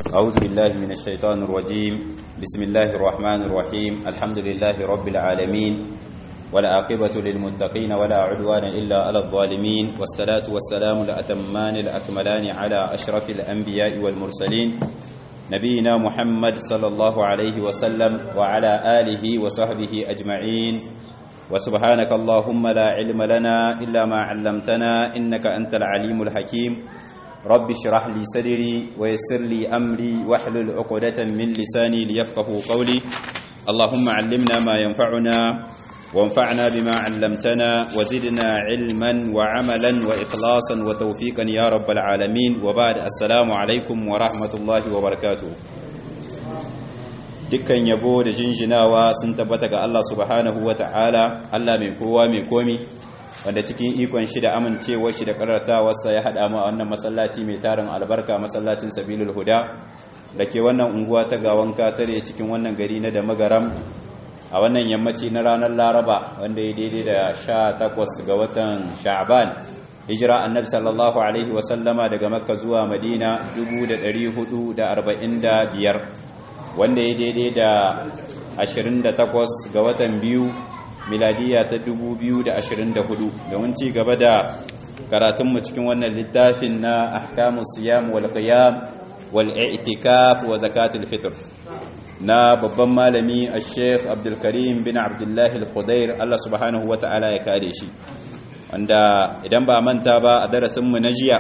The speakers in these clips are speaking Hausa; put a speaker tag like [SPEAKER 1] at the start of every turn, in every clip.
[SPEAKER 1] أعوذ بالله من الشيطان الرجيم بسم الله الرحمن الرحيم الحمد لله رب العالمين ولا عاقبة للمتقين ولا عدوان إلا على الظالمين والصلاة والسلام الأتمان الأكملان على أشرف الأنبياء والمرسلين نبينا محمد صلى الله عليه وسلم وعلى آله وصحبه أجمعين وسبحانك اللهم لا علم لنا إلا ما علمتنا إنك أنت العليم الحكيم رب اشرح لي صدري ويسر لي أمري واحلل عقدة من لساني ليفقه قولي اللهم علمنا ما ينفعنا وانفعنا بما علمتنا وزدنا علما وعملا وإخلاصا وتوفيقا يا رب العالمين وبعد السلام عليكم ورحمة الله وبركاته dukkan yabo da jinjinawa sun tabbata ga Allah subhanahu wa ta'ala Allah mai kowa mai komi wanda cikin ikon shi da amincewar shi da karatawarsa ya haɗa mu a wannan masallaci mai tarin albarka masallacin sabilul huda da ke wannan unguwa ta gawan katare cikin wannan gari na da magaram a wannan yammaci na ranar laraba wanda ya daidai da sha takwas ga watan sha'ban hijira annabi sallallahu alaihi wasallama daga makka zuwa madina 445 wanda ya daidai da 28 ga watan biyu miladiya ta 2024 domin ci gaba da karatunmu cikin wannan littafin na ahkamus siyam wal qiyam wal i'tikaf wa zakatul fitr na babban malami a sheikh abdulkarim bin abdullahi al-khudair Allah subhanahu wa ta'ala ya kare shi wanda idan ba manta ba a darasinmu na jiya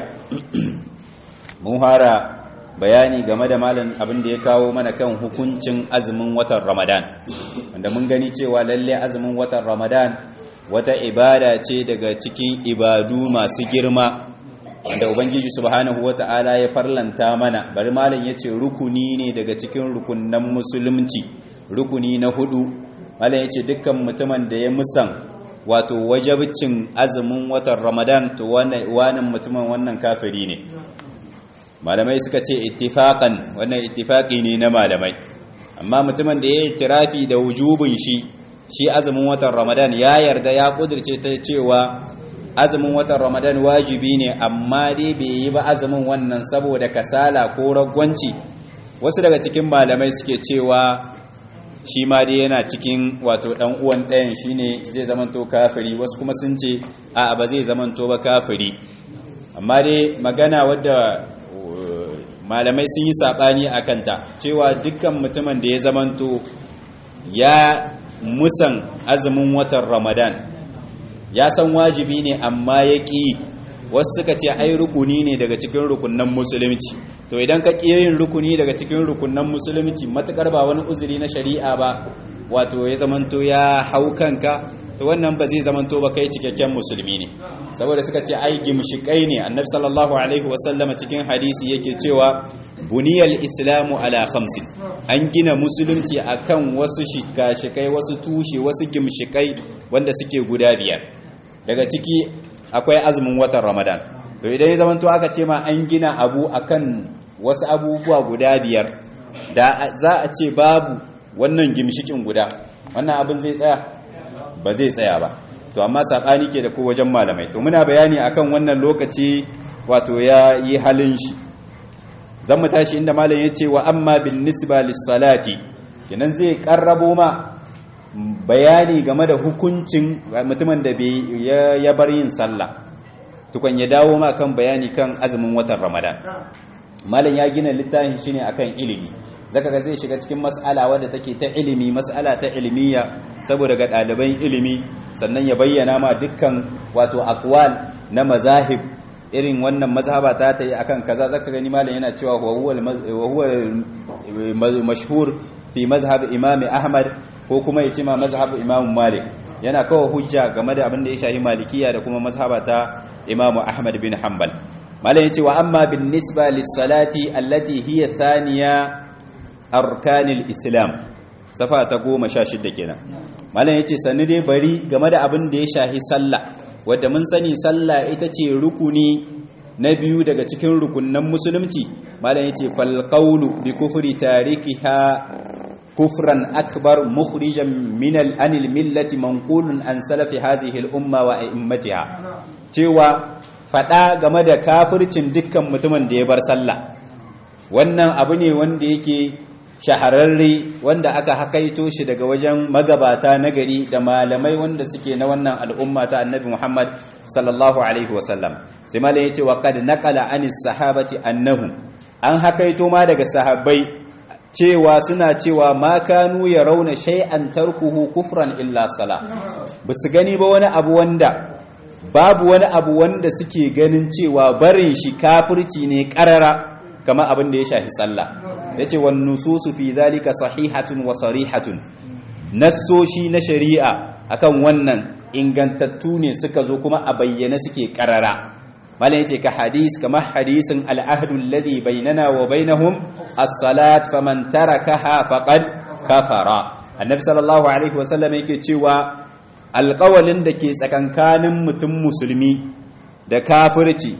[SPEAKER 1] mun fara bayani game da malam abin da ya kawo mana kan hukuncin azumin watan ramadan wanda mun gani cewa lalle azumin watan ramadan wata ibada ce daga cikin ibadu masu girma wanda ubangiji subhanahu wata'ala ya farlanta mana bari malam yace rukuni ne daga cikin rukunnan musulunci rukuni na hudu malam yace dukkan mutumin da ya musan wato wajibcin azumin watan ramadan to wannan mutumin wannan kafiri ne malamai suka ce ittifaqan wannan ittifaqi ne na malamai amma mutumin da ya yi tirafi da wujubin shi shi azumin watan ramadan ya yarda ya kudirce ta cewa azumin watan ramadan wajibi ne amma dai bai yi ba azumin wannan saboda kasala ko ragwanci wasu daga cikin malamai suke cewa shi ma dai yana cikin wato dan uwan ɗayan shine zai zamanto kafiri wasu kuma sun ce a ba zai zamanto ba kafiri amma dai magana wadda malamai sun yi saɓani a kanta cewa dukkan mutumin da ya zamanto ya musan azumin watan ramadan ya san wajibi ne amma ya ƙi wasu suka ce ai rukuni ne daga cikin rukunan musulunci to idan ka ƙi yin rukuni daga cikin rukunan musulunci matukar ba wani uzuri na shari'a ba wato ya zamanto ya hau kanka to wannan ba zai zamanto ba kai cikakken musulmi ne saboda suka ce ai gimshikai ne annabi sallallahu alaihi wasallama cikin hadisi yake cewa buniyal islamu ala khamsin an gina musulunci akan wasu shikashikai wasu tushe wasu gimshikai wanda suke guda biyar daga ciki akwai azumin watan ramadan to idan ya zamanto aka ce ma an gina abu akan wasu abubuwa guda biyar da za a ce babu wannan gimshikin guda wannan abin zai tsaya ba zai tsaya ba to amma sabani ke da ko wajen malamai to muna bayani akan wannan lokaci wato ya yi halin shi zan mu tashi inda malam ya ce wa amma bin nisba lissalati kenan zai karrabo ma bayani game da hukuncin mutumin da ya bar yin sallah tukun ya dawo ma kan bayani kan azumin watan ramadan malam ya gina littafin shi ne akan ilimi zaka ga zai shiga cikin mas'ala wadda take ta ilimi mas'ala ta ilmiya saboda ga ɗaliban ilimi sannan ya bayyana ma dukkan wato akwal na mazahib irin wannan mazhaba ta ta yi akan kaza zaka gani malam yana cewa wa huwa mashhur fi mazhab imam ahmad ko kuma ya ce ma mazhab imam malik yana kawo hujja game da abin da ya shahi malikiya da kuma mazhaba ta imam ahmad bin hanbal malam yace wa amma bin nisba lis salati allati hiya thaniya arkanil islam safa ta goma sha shidda kenan malam yace sannu dai bari game da abin da ya shahi sallah wadda mun sani sallah ita ce rukuni na biyu daga cikin rukunnan musulunci malam yace fal qawlu bi kufri tarikiha kufran akbar mukhrijan min al anil millati manqulun an salafi hadhihi al umma wa a'immatiha cewa fada game da kafircin dukkan mutumin da ya bar sallah wannan abu ne wanda yake shahararre wanda aka hakaito shi daga wajen magabata na gari da malamai wanda suke na wannan al'umma ta annabi Muhammad sallallahu alaihi wasallam sai malam yace wa qad naqala anis sahabati annahum an hakaito ma daga sahabbai cewa suna cewa ma kanu ya rauna shay'an tarkuhu kufran illa sala basu gani ba wani abu wanda babu wani abu wanda suke ganin cewa barin shi kafirci ne karara kama abin da ya shafi sallah yace wan nususu fi dhalika sahihatun wa sarihatun nassoshi na shari'a akan wannan ingantattu ne suka zo kuma a bayyane suke karara malam yace ka hadis kamar hadisin al'ahdu alladhi bainana wa bainahum as-salat faman tarakaha faqad kafara annabi sallallahu alaihi wasallam yake cewa alƙawalin da ke tsakankanin mutum musulmi da kafirci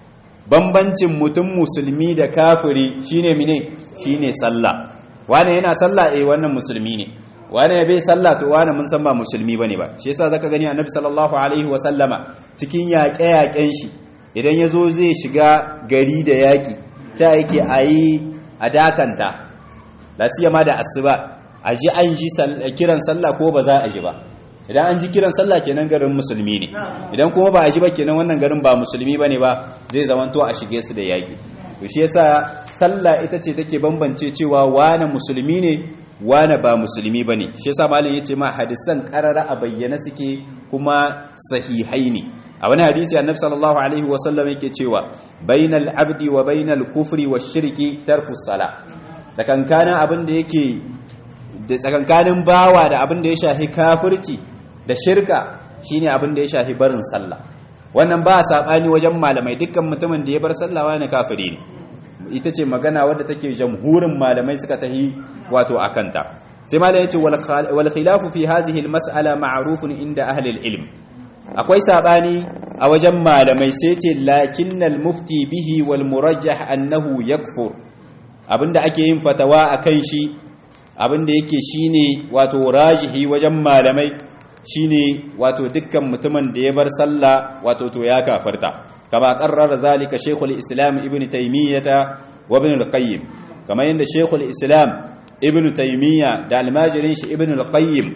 [SPEAKER 1] bambancin mutum musulmi da kafiri shine mine shine sallah wane yana sallah eh wannan musulmi ne wane bai sallah to wane mun san ba musulmi bane ba shi yasa zaka gani annabi sallallahu alaihi wasallama cikin yaƙe-yaƙen shi idan ya zo zai shiga gari da yaƙi ta yake a yi a dakanta lasiya ma da asuba a ji an ji kiran sallah ko ba za a ji ba idan an ji kiran sallah kenan garin musulmi ne idan kuma ba a ji ba kenan wannan garin ba musulmi ba ne ba zai zamanto a shige su da yaƙi to shi yasa sallah ita ce take bambance cewa wane musulmi ne wane ba musulmi ba ne shi yasa malam ya ce ma hadisan karara a bayyana suke kuma sahihai ne a wani hadisi annabi sallallahu alaihi wasallam yake cewa bainal abdi wa bainal kufri wa shirki tarku sala tsakankanin abin da yake da tsakankanin bawa da abin da ya shafi kafirci da shirka shine abin da ya shafi barin sallah wannan ba sabani wajen malamai dukkan mutumin da ya bar sallah wani kafiri ne ita ce magana wadda take jamhurin malamai suka tahi wato akanta sai malamai yace wal khilafu fi hadhihi al mas'ala ma'rufun inda ahli al ilm akwai sabani a wajen malamai sai ce lakinnal mufti bihi wal murajjah annahu yakfur abinda ake yin fatawa akan shi abinda yake shine wato rajihi wajen malamai shine wato dukkan mutumin da ya bar sallah wato to ya kafarta kama qarrara zalika shaykhul islam ibn taymiyah wa ibn al-qayyim kama yanda shaykhul islam ibn taymiyah da almajirin shi ibn al-qayyim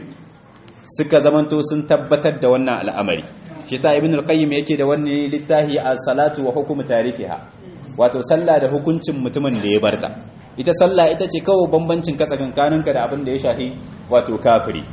[SPEAKER 1] suka zamanto sun tabbatar da wannan al'amari shi sa ibn al-qayyim yake da wannan littafi as-salatu wa hukm tarikiha wato sallah da hukuncin mutumin da ya barta ita sallah ita ce kawai bambancin ka tsakankaninka da abin da ya shafi wato kafiri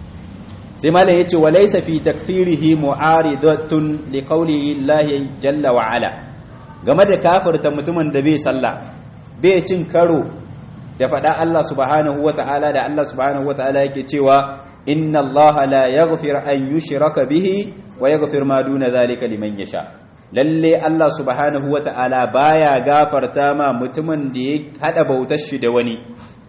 [SPEAKER 1] sai malam yace wa laysa fi takfirihi mu'aridatun li qawli llahi jalla wa ala game da kafirta mutumin da bai sallah bai cin karo da faɗa Allah subhanahu wa ta'ala da Allah subhanahu wa ta'ala yake cewa inna allaha la yaghfir an yushraka bihi wa yaghfir ma duna zalika liman yasha lalle Allah subhanahu wata'ala baya gafarta ma mutumin da ya hada bautar shi da wani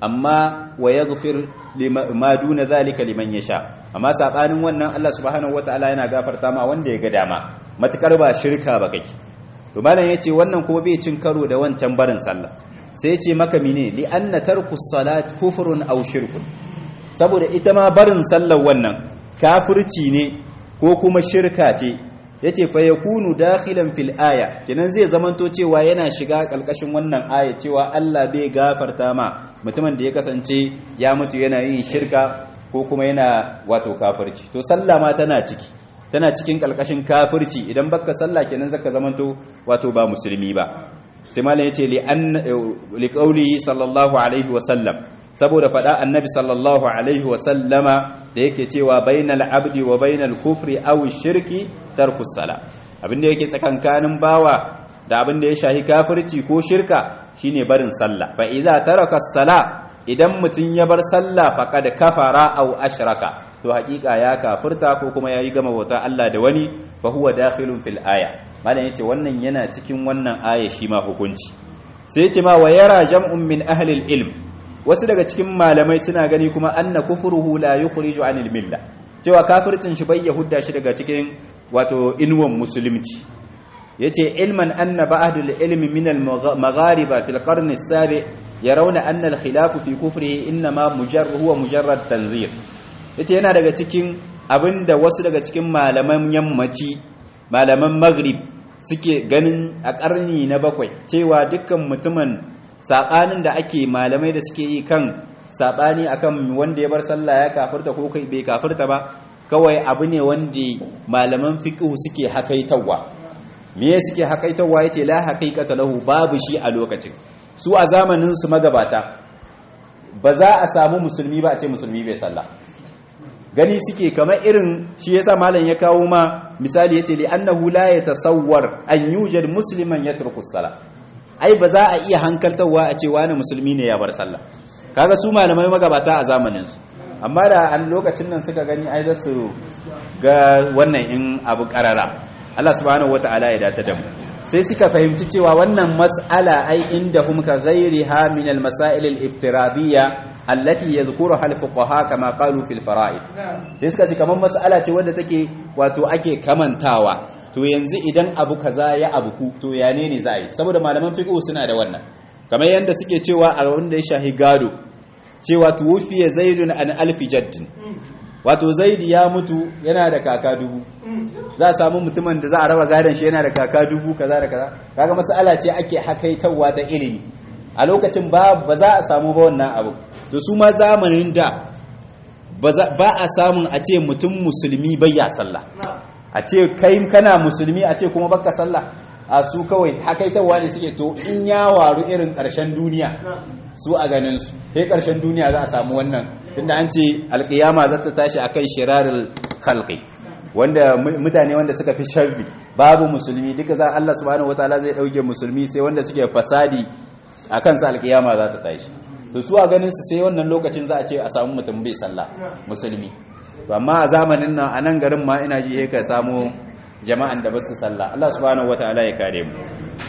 [SPEAKER 1] amma wa yaghfir ma duna zalika liman yasha amma sabanin wannan Allah subhanahu wata'ala yana gafarta ma wanda ya ga dama matukar ba shirka ba kai to malam yace wannan kuma bai cin karo da wancan barin sallah sai yace maka mine li anna tarku salat kufrun aw shirkun saboda ita ma barin sallar wannan kafirci ne ko kuma shirka ce yace fa yakunu dakhilan fil aya kenan zai zamanto cewa yana shiga kalkashin wannan aya cewa Allah bai gafarta ma mutumin da ya kasance ya mutu yana yin shirka ko kuma yana wato kafirci to sallah ma tana ciki tana cikin kalkashin kafirci idan baka sallah kenan zaka zamanto wato ba musulmi ba sai malam yace li an li qawlihi sallallahu alaihi wa sallam saboda faɗa annabi sallallahu alaihi wasallama da yake cewa bainal abdi wa bainal kufri aw shirki tarkus sala abinda yake tsakankanin bawa da abinda ya shahi kafirci ko shirka shine barin sallah fa idza taraka sala idan mutun ya bar sallah faqad kafara aw ashraka to hakika ya kafirta ko kuma yayi gama bauta Allah da wani fa huwa dakhilun fil aya malam yace wannan yana cikin wannan aya shi ma hukunci sai yace ma wa yara jam'un min ahli ilm wasu daga cikin malamai suna gani kuma anna kufruhu la yukhriju anil milla cewa kafircin shi bai yahudda shi daga cikin wato inwan musulunci yace ilman anna ba'dul ilmi min al maghariba fil qarn as-sabi yarawna anna al khilaf fi kufrihi inma mujarrad huwa mujarrad tanzir yace yana daga cikin abinda wasu daga cikin malaman yammaci malaman maghrib suke ganin a karni na bakwai cewa dukkan mutumin sabanin da ake malamai da suke yi kan sabani akan wanda ya bar sallah ya kafirta ko kai bai kafirta ba kawai abu ne wanda malaman fiqh suke hakaitawa me suke hakaitawa yace la haqiqata lahu babu shi a lokacin su a zamanin su magabata ba za a samu musulmi ba a ce musulmi bai sallah gani suke kamar irin shi yasa malam ya kawo ma misali yace li annahu la yatasawwar an yujad musliman yatruku salah ai ba za a iya hankaltawa a ce wani musulmi ne ya bar sallah kaga su malamai magabata a zamanin su amma da an lokacin nan suka gani ai za su ga wannan in abu karara Allah subhanahu wataala ya data da mu sai suka fahimci cewa wannan mas'ala ai inda hum ka ghairiha min al-masail al-iftiradiyya allati yadhkuruha al-fuqaha kama qalu fil fara'id sai suka ce kamar mas'ala ce wanda take wato ake kamantawa to yanzu idan abu kaza ya abuku to ya ne ne za a yi saboda malaman fiqh suna da wannan kamar yanda suke cewa a wanda ya shahi gado cewa tuwfiya zaidun an alfi jaddin wato zaidi ya mutu yana da kaka dubu za a samu mutumin da za a raba gadon shi yana da kaka dubu kaza da kaza kaga mas'ala ce ake hakaitawa ta ilimi a lokacin ba ba za a samu ba wannan abu to su ma zamanin da ba a samun a ce mutum musulmi bai ya sallah a ce kai kana musulmi a ce kuma baka sallah a su kawai hakaitawa ne suke to in ya waru irin karshen duniya su a ganin su sai karshen duniya za a samu wannan tunda an ce alkiyama za ta tashi akan shirarul khalqi wanda mutane wanda suka fi sharri babu musulmi duka za Allah subhanahu wataala zai dauke musulmi sai wanda suke fasadi akan sa alkiyama za ta tashi to su a ganin su sai wannan lokacin za a ce a samu mutum bai sallah musulmi to amma a zamanin nan a nan garin ma ina ji ka samu jama'an da ba su sallah Allah subhanahu wataala ya kare mu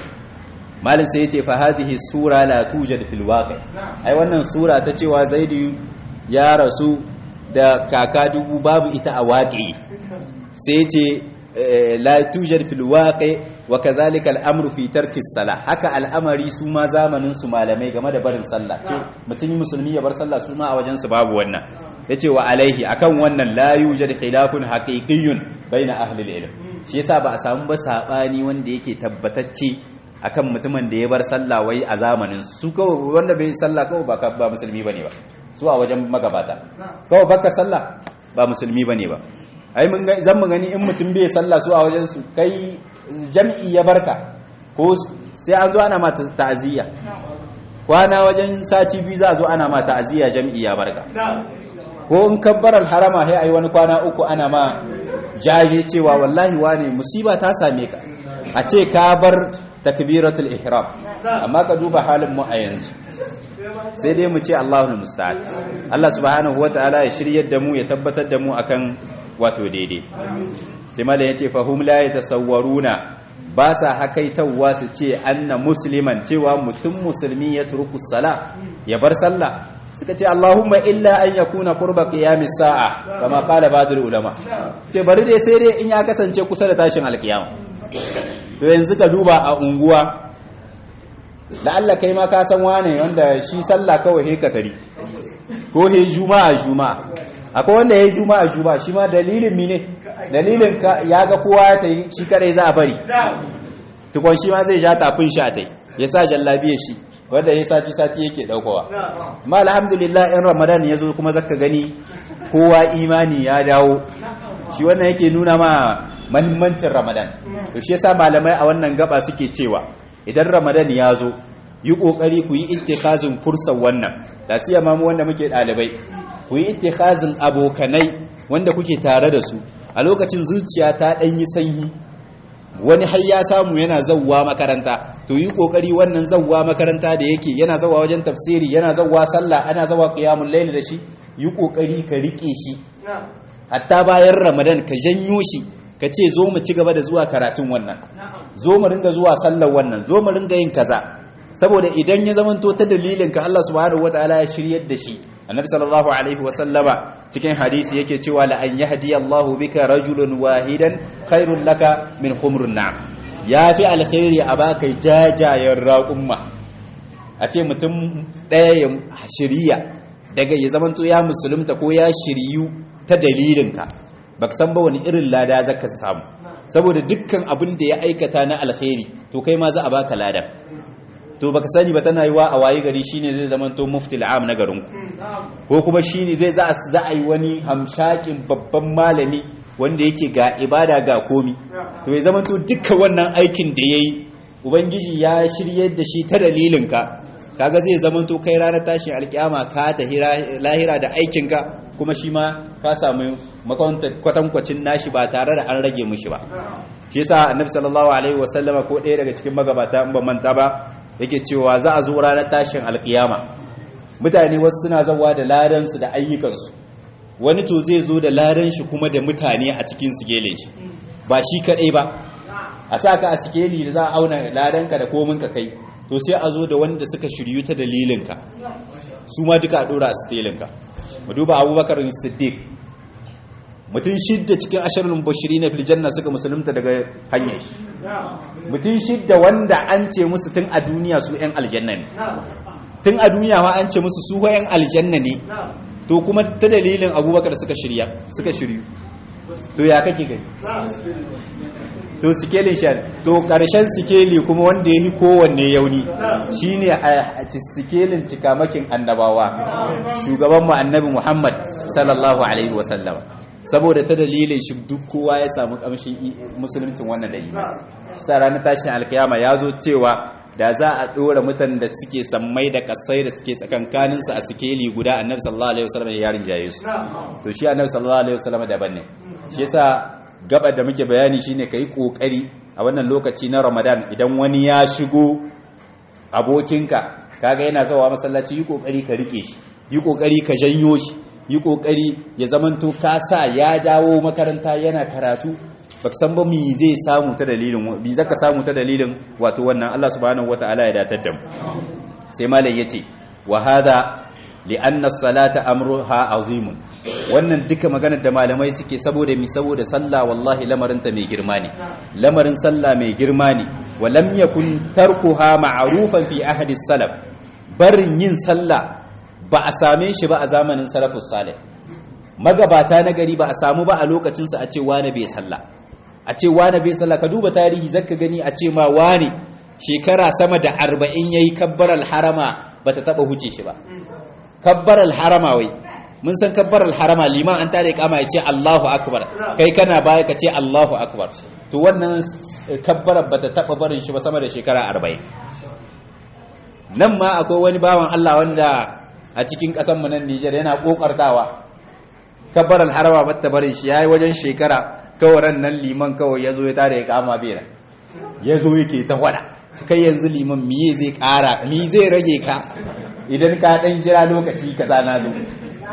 [SPEAKER 1] malin sai yace fa hadhihi sura la tujad fil waqi ai wannan sura ta cewa zaidu ya rasu da kaka dubu babu ita a waƙi sai ce la tujar fil waqi wa kadhalika al-amru fi tarki as haka al'amari su ma zamanin su malamai game da barin sallah ce mutum musulmi ya bar sallah su ma a wajen su babu wannan yace wa alaihi akan wannan la yujad khilafun haqiqiyyun baina ahli al-ilm shi yasa ba a samu ba sabani wanda yake tabbatacce akan mutumin da ya bar sallah wai a zamanin su kawai wanda bai sallah kawai ba ba musulmi bane ba su a wajen magabata kawai baka sallah ba musulmi bane ba ai mun ga zan mu gani in mutum bai sallah su a wajen su kai jam'i ya barka ko sai an zo ana ma ta'aziyya kwana wajen sati biyu za a zo ana ma ta'aziyya jam'i ya barka ko in kabbaral harama sai ai wani kwana uku ana ma jaje cewa wallahi wane musiba ta same ka a ce ka bar takbiratul ihram amma ka duba halin mu a yanzu sai dai mu ce Allahul musta'an Allah subhanahu wataala ya shiryar da mu ya tabbatar da mu akan wato daidai sai malam yace fahum la yatasawwaruna ba sa hakaitawa su ce anna musliman cewa mutum musulmi ya turku sala ya bar sallah suka ce Allahumma illa an yakuna qurba qiyamis sa'a kama qala ba'dul ulama ce bari dai sai dai in ya kasance kusa da tashin alkiyama to yanzu ka duba a unguwa da Allah kai ma ka san wane wanda shi sallah kawai he katari ko he juma'a juma'a akwai wanda he juma'a juma'a shi ma dalilin mi ne dalilin ya ga kowa ya tayi shi kadai za a bari tukon shi ma zai ja tafin shi a tai ya sa jallabiya shi wanda ya sati sati yake daukowa amma alhamdulillah in ramadan ya zo kuma zaka gani kowa imani ya dawo shi wannan yake nuna ma mahimmancin ramadan to shi yasa malamai a wannan gaba suke cewa idan ramadan ya zo yi kokari ku yi ittikhazin fursar wannan da siya mamu wanda muke dalibai ku yi ittikhazin abokanai wanda kuke tare da su a lokacin zuciya ta dan yi sanyi wani har ya samu yana zawwa makaranta to yi kokari wannan zawwa makaranta da yake yana zawwa wajen tafsiri yana zawwa sallah ana zawwa qiyamul layl da shi yi kokari ka rike shi hatta bayan ramadan ka janyo shi ka ce zo mu ci gaba da zuwa karatun wannan zo mu ringa zuwa sallar wannan zo mu ringa yin kaza saboda idan ya zamanto ta dalilin ka Allah subhanahu wataala ya shiryar da shi annabi sallallahu alaihi wa sallama cikin hadisi yake cewa la an yahdi Allahu bika rajulun wahidan khairul laka min humrun na'am yafi alkhairi a baka jajayen raqumma a ce mutum ɗaya ya shiriya daga ya zamanto ya musulunta ko ya shiryu ta dalilinka baka san ba wani irin lada zaka samu saboda dukkan abin da ya aikata na alkhairi to kai ma za a baka lada to baka sani ba tana yiwa a wayi gari shine zai zama to mufti al'am na garin ko kuma shine zai za za a yi wani hamshakin babban malami wanda yake ga ibada ga komi to ya zama to dukkan wannan aikin da yayi ubangiji ya shirye da shi ta dalilin ka kaga zai zama to kai ranar tashin alkiyama ka ta lahira da aikin ka kuma shi ma ka samu kwatankwacin nashi ba tare da an rage mushi ba shi yasa annabi sallallahu alaihi wasallama ko ɗaya daga cikin magabata in ban manta ba yake cewa za a zo ranar tashin alkiyama mutane wasu suna zawa da ladan su da ayyukan su wani to zai zo da ladan shi kuma da mutane a cikin sikelin shi ba shi kadai ba a saka a sikeli da za a auna ladan ka da komin ka kai to sai a zo da wanda suka shiryu ta dalilin ka su ma duka a dora a sikelin ka mu duba abubakar siddiq mutum shidda cikin ashirin bashiri na filjanna suka musulunta daga hanyar shi mutum shidda wanda an ce musu tun a duniya su 'yan aljanna ne tun a duniya ma an ce musu su 'yan aljanna ne to kuma ta dalilin abubakar suka shirya suka shiryu to ya kake gani to sikelin shan to karshen sikeli kuma wanda ya yi kowanne yauni shine a sikelin cikamakin annabawa shugaban mu annabi muhammad sallallahu alaihi wasallam saboda ta dalilin shi duk kowa ya samu kamshin musuluncin wannan dalili sa ranar tashin alkiyama ya zo cewa da za a ɗora mutan da suke sammai da kasai da suke tsakankaninsu a sikeli guda annabi sallallahu alaihi wasallam ya rinjaye su to shi annabi sallallahu alaihi wasallam daban ne shi yasa gaba da muke bayani shine kai kokari a wannan lokaci na Ramadan idan wani ya shigo abokinka kaga yana zawa masallaci yi kokari ka rike shi yi kokari ka janyo shi yi kokari ya zamanto ka sa ya dawo makaranta yana karatu baka san ba mi zai samu ta dalilin bi zaka samu ta dalilin wato wannan Allah subhanahu wataala ya datar da mu sai malam yace wa hada li'anna as-salata amruha azimun wannan duka maganar da malamai suke saboda mi saboda sallah wallahi lamarin ta mai girma ne lamarin sallah mai girma ne wa lam yakun tarkuha ma'rufan fi ahadi salaf barin yin sallah ba a same shi ba a zamanin salafus salih magabata na gari ba a samu ba a lokacin sa a ce wani bai sallah a ce wane bai sallah ka duba tarihi zaka gani a ce ma wane shekara sama da arba'in ya yi kabbaral harama ba ta taɓa huce shi ba kabbaral harama wai mun san kabbaral harama liman an tare kama ya ce allahu akbar kai kana baya ka ce allahu akbar to wannan kabbarar ba ta taɓa barin shi ba sama da shekara arba'in nan ma akwai wani bawan allah wanda a cikin ƙasanmu nan nijar yana ƙoƙartawa kabbaral harama ba ta barin shi ya yi wajen shekara kawai nan liman kawai ya zo ya tare ya kama bera ya zo yake ta wada kai yanzu liman miye zai kara mi zai rage ka idan ka dan jira lokaci kaza na zo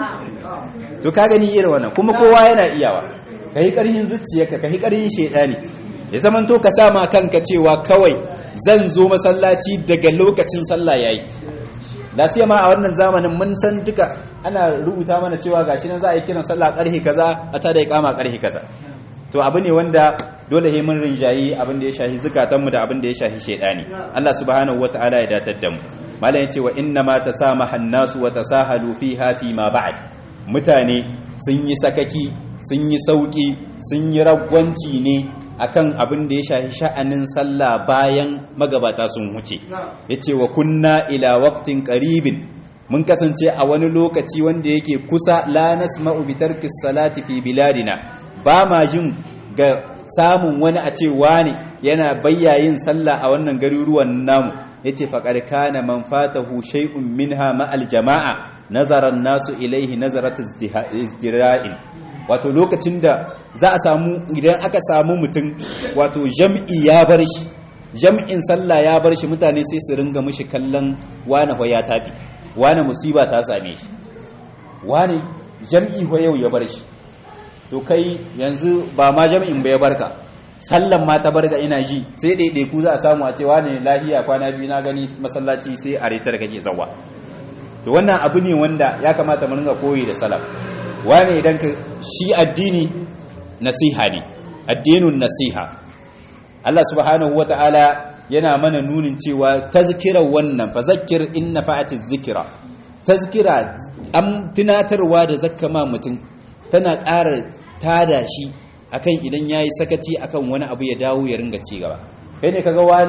[SPEAKER 1] to ka gani irin wannan kuma kowa yana iyawa ka yi ƙarhin zuciyarka ka yi ƙarhin shaidani ya zaman to ka sama kanka cewa kawai zan zo masallaci daga lokacin sallah yayi lasiya ma a wannan zamanin mun san duka ana rubuta mana cewa gashi nan za a yi kiran sallah karhe kaza a tada ya kama karhe kaza to abu ne wanda dole he mun rinjayi abin da ya shahi zukatanmu da abin da ya shahi shedani Allah subhanahu wataala ya datar da mu malam yace wa inna ma tasamaha an-nasu wa tasahalu fiha fi ma ba'd mutane sun yi sakaki sun yi sauki sun yi ragwanci ne akan abin da ya shahi sha'anin sallah bayan magabata sun huce yace wa kunna ila waqtin qaribin mun kasance a wani lokaci wanda yake kusa la nasma'u bi tarki salati fi biladina ba ma jin ga samun wani a ce wani yana bayyayin sallah a wannan garuruwan namu yace faqad kana man fatahu shay'un minha ma'al jama'a nazara nasu ilaihi nazarat izdira'in wato lokacin da za a samu idan aka samu mutum wato jam'i ya bar shi jam'in sallah ya bar shi mutane sai su ringa mishi kallon wani ho ya tabi wani musiba ta same shi wani jam'i ho yau ya bar shi to kai yanzu ba ma jam'in ba ya barka sallan ma ta barga ina ji sai ɗaiɗai ku za a samu a ce wani lahiya kwana biyu na gani masallaci sai a retar kake zawa to wannan abu ne wanda ya kamata mu ringa koyi da salaf wani idan ka shi addini nasiha ne addinun nasiha Allah subhanahu wata'ala yana mana nunin cewa tazkira wannan fa zakkir in nafa'ati zikira tazkira am tunatarwa da zakkama mutum tana ƙara tada shi akan idan yayi sakaci akan wani abu ya dawo ya ringa ci gaba kai ne kaga wani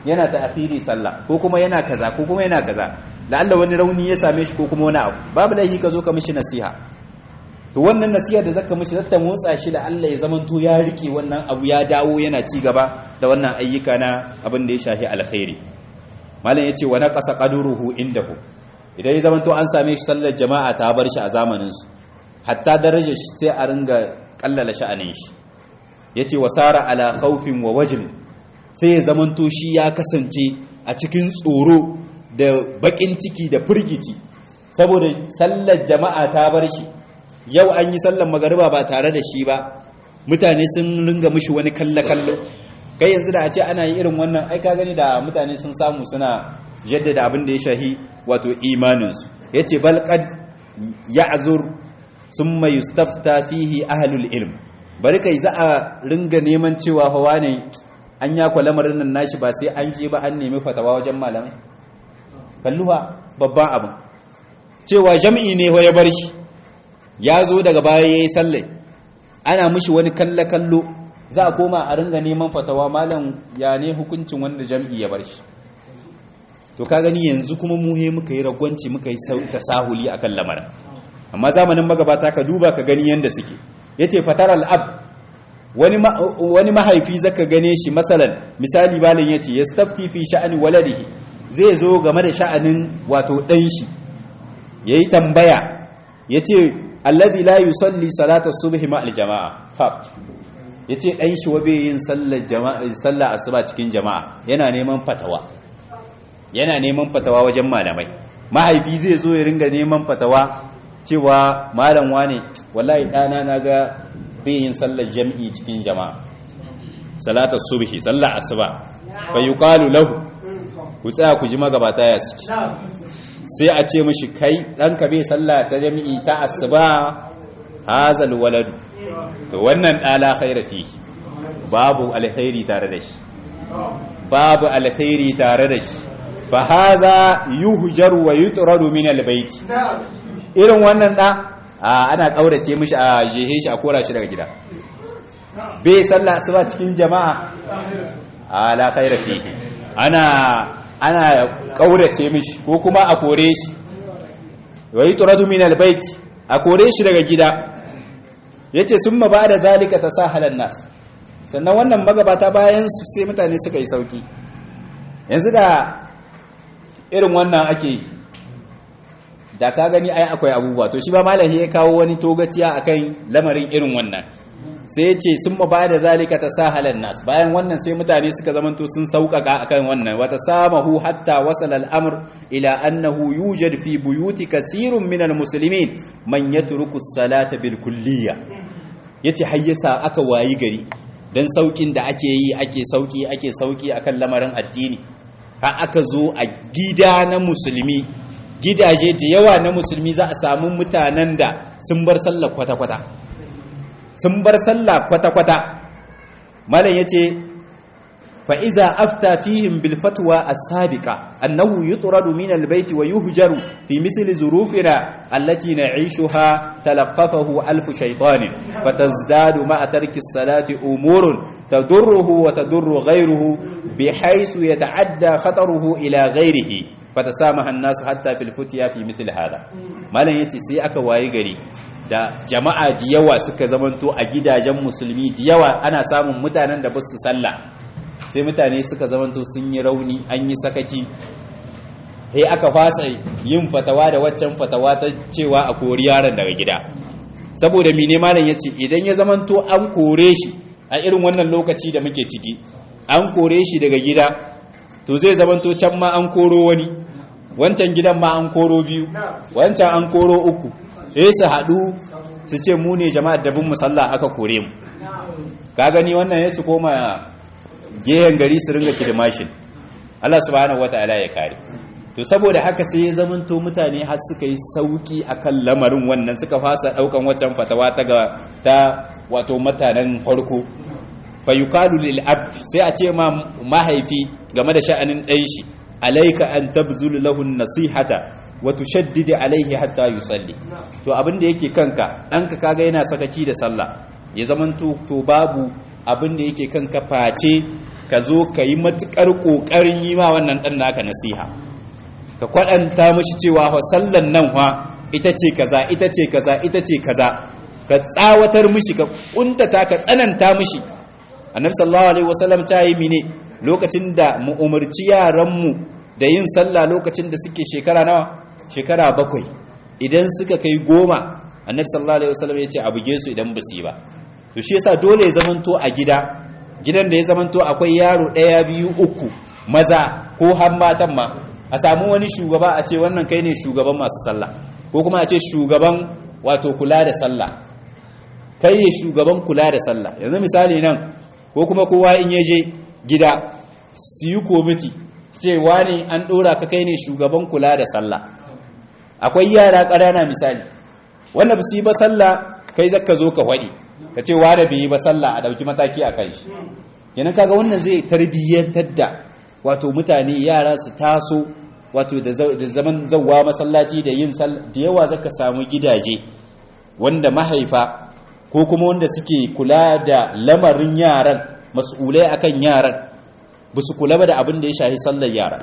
[SPEAKER 1] yana ta akhiri sallah ko kuma yana kaza ko kuma yana kaza la'alla wani rauni ya same shi ko kuma wani abu babu laifi ka zo ka mishi nasiha to wannan nasiha da zaka mishi zata motsa shi da Allah ya zamanto ya rike wannan abu ya dawo yana ci gaba da wannan ayyuka na abin da ya shafi alkhairi malam yace wa naqasa qadruhu indahu idan ya zamanto an same shi sallar jama'a ta bar shi a zamanin su hatta darajar shi sai a ringa kallala sha'anin shi yace wasara ala khawfin wa wajn sai ya zamanto shi ya kasance a cikin tsoro da bakin ciki da firgici saboda sallar jama'a ta bar shi yau an yi sallar magariba ba tare da shi ba mutane sun ringa mishi wani kalle-kallo kai yanzu da a ce ana yi irin wannan ai ka gani da mutane sun samu suna jaddada abin da ya shahi wato imaninsu ya ce balƙad ya azur sun mai yustafta fihi ahalul ilm bari kai za a ringa neman cewa hawa ne an ya kwa lamarin nan nashi ba sai an je ba an nemi fatawa wajen malamai kalluwa babban abin cewa jam'i ne ya bar shi ya zo daga baya ya yi sallai ana mishi wani kalle-kallo za a koma a ringa neman fatawa malam ya ne hukuncin wanda jam'i ya bar shi to ka gani yanzu kuma muhe muka yi ragwanci muka yi tasahuli a kan lamarin amma zamanin magabata ka duba ka gani yadda suke ya ce fatar al'ab wani mahaifi zaka gane shi matsalan misali balin ya ce ya stafti fi sha'ani waladihi zai zo game da sha'anin wato ɗan shi ya yi tambaya ya ce alladhi la yusalli salata subhi ma aljama'a tab yace dan shi wabe yin sallar jama'a sallar asuba cikin jama'a yana neman fatawa yana neman fatawa wajen malamai mahaifi zai zo ya ringa neman fatawa cewa malam wane wallahi dana naga bai yin sallar jami'i cikin jama'a salatar subhi sallar asuba fa yuqalu lahu ku tsaya ku ji magabata ya ciki sai a ce mishi kai ɗanka bai sallah ta jami'i ta asuba hazal waladu to wannan ɗala khaira fi babu alkhairi tare da shi babu alkhairi tare da shi fa haza yuhjar wa yutradu min albayt irin wannan da ana kaurace mishi a jehe shi a kora shi daga gida bai sallah asuba cikin jama'a ala khaira fihi ana ana kaurace mishi ko kuma a kore shi wa yutradu min albayt a kore shi daga gida yace summa ba'da zalika tasahala nas sannan wannan magabata bayan su sai mutane suka yi sauki yanzu da irin wannan ake yi da ka gani ai akwai abubuwa to shi ba malahi ya kawo wani togaciya akan lamarin irin wannan sai ce sun ba da zalika ta sahalan nas bayan wannan sai mutane suka zamanto sun sauƙaƙa akan wannan wata samahu hatta wasal al'amr ila annahu yujad fi buyuti kasirun min almuslimin man yatruku as-salata bil kulliyya yace hayyasa aka wayi gari dan saukin da ake yi ake sauki ake sauki akan lamarin addini har aka zo a gida na musulmi gidaje da yawa na musulmi za a samu mutanen da sun bar sallar kwata-kwata sun bar sallah kwata-kwata malam ya ce fa'iza afta fihim bil fatwa as-sabiqa annahu yutradu min al-bayti wa yuhjaru fi misli zurufina allati na'ishuha talaqqafahu alf shaytanin fatazdadu ma'a tarki as-salati umurun tadurruhu wa tadurru ghayruhu bihaythu yata'adda khataruhu ila ghayrihi fatasamaha an-nasu hatta fil futya fi misli hada malam yace sai aka waye gari da jama'a da yawa suka zamanto a gidajen musulmi da yawa ana samun mutanen da ba su sallah sai mutane suka zamanto sun yi rauni an yi sakaki sai aka fasa yin fatawa da waccan fatawa ta cewa a kori yaron daga gida saboda mine malam ya ce idan ya zamanto an kore shi a irin wannan lokaci da muke ciki an kore shi daga gida to zai zamanto can ma an koro wani wancan gidan ma an koro biyu wancan an koro uku sai su haɗu su ce mu ne jama'ar da bin musalla aka kore mu ka gani wannan ya su koma gehen gari su ringa kidmashin Allah subhanahu wata'ala ya kare to saboda haka sai ya zamanto mutane har suka yi sauki akan lamarin wannan suka fasa daukan waccan fatawa ta ga ta wato mutanen farko fa yuqalu lil ab sai a ce ma mahaifi game da sha'anin ɗan shi alaika an tabzul lahu nasihata wa tushaddid alaihi hatta yusalli to abin da yake kanka ɗanka kaga yana sakaki da sallah ya zamanto to babu abin da yake kanka face ka zo ka yi matukar kokarin yi ma wannan dan naka nasiha ka kwadanta mishi cewa wa sallan nan wa ita ce kaza ita ce kaza ita ce kaza ka tsawatar mishi ka kuntata ka tsananta mishi annabi sallallahu alaihi wasallam ta yi mine lokacin da mu umarci yaran mu da yin sallah lokacin da suke shekara nawa shekara bakwai idan suka kai goma annabi sallallahu alaihi wasallam ya ce a buge su idan ba su yi ba to shi yasa dole ya zamanto a gida gidan da ya zamanto akwai yaro ɗaya biyu uku maza ko har matan ma a samu wani shugaba a ce wannan kai ne shugaban masu sallah ko kuma a ce shugaban wato kula da sallah kai ne shugaban kula da sallah yanzu misali nan ko kuma kowa in ya je gida su yi komiti cewa ne an ɗora ka kai ne shugaban kula da sallah akwai yara ƙanana misali wanda ba su yi ba sallah kai zaka zo ka waɗi ka ce wa da bai yi ba sallah a ɗauki mataki a kai shi kenan kaga wannan zai tarbiyyantar da wato mutane yara su taso wato da zaman zawwa masallaci da yin da yawa zaka samu gidaje wanda mahaifa ko kuma wanda suke kula da lamarin yaran mas'ulai akan yaran ba su kula ba da abin da ya shahi sallar yaran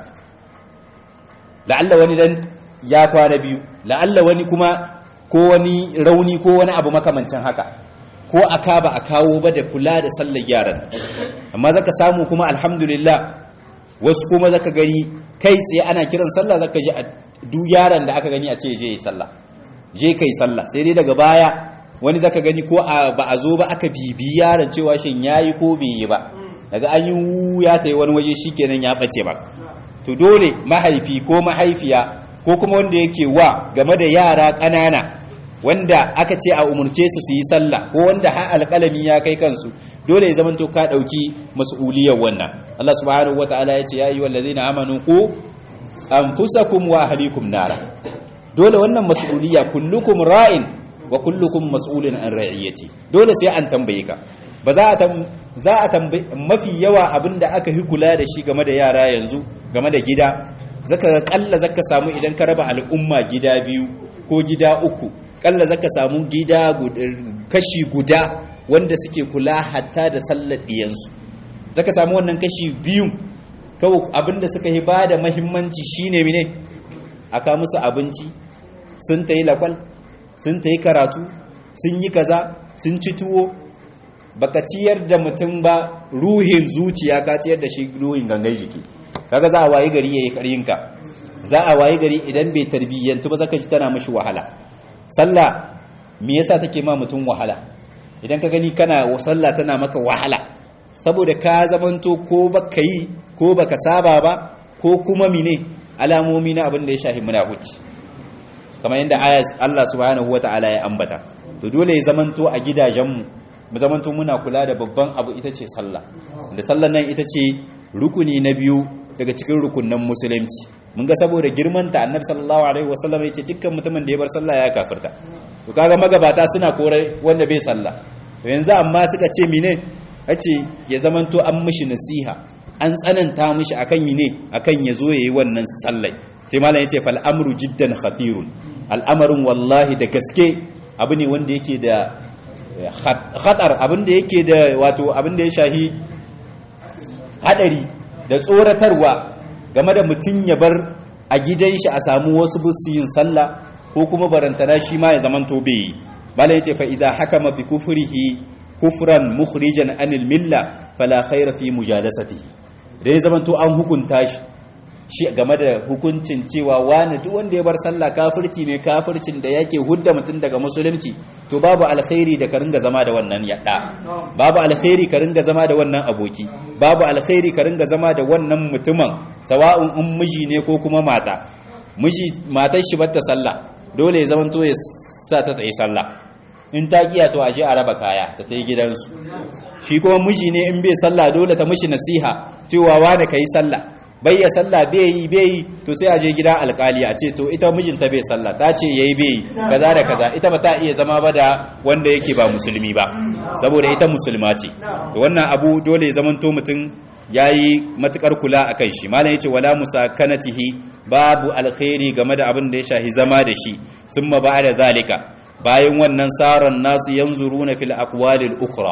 [SPEAKER 1] la'alla wani dan ya kwana biyu la'alla wani kuma ko wani rauni ko wani abu makamancin haka ko aka ba a kawo ba da kula da sallar yaran amma zaka samu kuma alhamdulillah wasu kuma zaka gani kai tsaye ana kiran sallah zaka ji duk yaran da aka gani a ce je yi sallah je kai sallah sai dai daga baya wani zaka gani ko ba a zo ba aka bibi yaron cewa shin yayi ko bai yi ba daga an yi ya ta yi wani waje shikenan ya bace ba to dole mahaifi ko mahaifiya ko kuma wanda yake wa game da yara ƙanana wanda aka ce a umurce su su yi sallah ko wanda har alƙalami ya kai kansu dole ya zamanto ka ɗauki mas'uliyar wannan Allah subhanahu wata'ala ya ce ya ayyuhal ladzina amanu ku anfusakum wa ahlikum nara dole wannan mas'uliyya kullukum ra'in wa kullukum mas'ulun an ra'iyati dole sai an tambaye ka ba za a za a tambaye mafi yawa abinda aka hi kula da shi game da yara yanzu game da gida zaka ga kalla zaka samu idan ka raba al'umma gida biyu ko gida uku kalla zaka samu gida kashi guda wanda suke kula hatta da sallar diyansu zaka samu wannan kashi biyun kawai abinda suka yi ba da mahimmanci shine mine aka musu abinci sun ta yi lakwal sun ta yi karatu sun yi kaza sun ci tuwo baka ciyar da mutum ba ruhin zuciya ka ciyar da shi ruhin gangan jiki kaga za a wayi gari yayi karyinka za a wayi gari idan bai tarbiyyantu ba zaka ji tana mishi wahala sallah me yasa take ma mutum wahala idan ka gani kana sallah tana maka wahala saboda ka zamanto ko baka yi ko baka saba ba ko kuma mine alamomi na abin da ya shahi munafici kamar yadda ayat Allah subhanahu wataala ya ambata to dole ya zamanto a gidajenmu mu zamanto muna kula da babban abu ita ce sallah da sallar nan ita ce rukuni na biyu daga cikin rukunan musulunci mun ga saboda girmanta annabi sallallahu alaihi wasallam ya ce dukkan mutumin da ya bar sallah ya kafirta to kaga magabata suna kore wanda bai sallah to yanzu amma suka ce mine ace ya zamanto an mishi nasiha an tsananta mishi akan mine akan ya zo yayi wannan sallai sai malam ya ce fal amru jiddan khatirun al'amarin wallahi da gaske abu ne wanda yake da khatar abin da yake da wato abin da ya shahi hadari da tsoratarwa game da mutum ya bar a gidan shi a samu wasu busu yin sallah ko kuma barantana shi ma ya zaman to bai malai yace fa idza hakama bi kufrihi kufran mukhrijan anil milla fala khayra fi mujalasatihi dai zaman to an hukunta shi shi game da hukuncin cewa wani duk wanda ya bar sallah kafirci ne kafircin da yake hudda mutum daga musulunci to babu alkhairi da ka ringa zama da wannan yadda babu alkhairi ka ringa zama da wannan aboki babu alkhairi ka ringa zama da wannan mutumin sawa'un in miji ne ko kuma mata miji matar shi bata sallah dole ya zamanto ya sa ta tsaye sallah in ta kiya to aje a raba kaya ta ta yi gidansu shi kuma miji ne in bai sallah dole ta mishi nasiha cewa wani ka yi sallah bai ya sallah bai yi bai yi to sai a je gida alkali a ce to ita mijinta bai sallah ta ce yayi bai yi kaza da kaza ita ba ta iya zama ba da wanda yake ba musulmi ba saboda ita musulma ce to wannan abu dole ya zamanto mutum yayi matukar kula akan shi malam yace wala musakanatihi babu alkhairi game da abin da ya shahi zama da shi summa ba'da zalika bayan wannan saran nasu yanzuruna fil aqwalil ukhra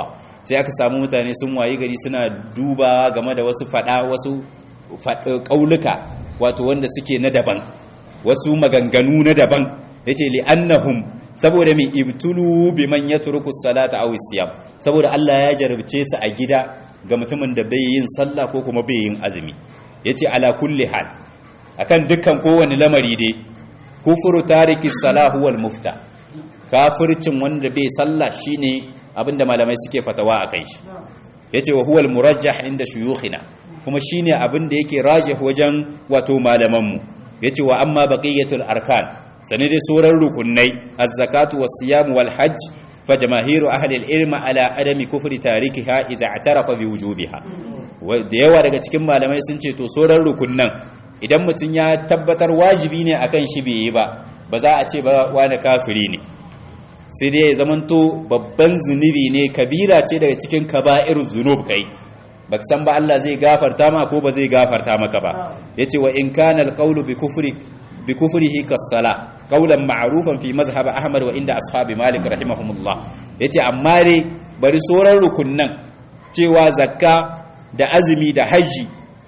[SPEAKER 1] sai aka samu mutane sun wayi gari suna dubawa game da wasu fada wasu kauluka wato wanda suke na daban wasu maganganu na daban yace li annahum saboda mai ibtulu biman yatruku salata aw siyam saboda Allah ya jarabce su a gida ga mutumin da bai yin sallah ko kuma bai yin azumi yace ala kulli hal akan dukkan kowane lamari dai kufuru tariki salahu wal mufta kafircin wanda bai sallah shine abinda malamai suke fatawa akan shi yace wa huwal murajjah inda shuyukhina kuma shine abinda yake rajih wajen wato malaman mu yace wa amma baqiyatul arkan sane dai sauran rukunai az-zakatu was-siyam wal-hajj fa jamaahiru ahli al-ilm ala adami kufri tarikiha idza i'tarafa bi wujubiha da yawa daga cikin malamai sun ce to sauran rukunnan idan mutum ya tabbatar wajibi ne akan shi bai yi ba ba za a ce ba wani kafiri ne sai dai ya zamanto babban zunubi ne kabira ce daga cikin kaba'ir zunub kai ba san ba Allah zai gafarta ma ko ba zai gafarta maka ba yace wa in kana al-qawlu bi kufri bi kufrihi kas-sala qawlan ma'rufan fi mazhab ahmad wa inda ashabi malik rahimahumullah yace amma dai bari soran rukunnan cewa zakka da azumi da haji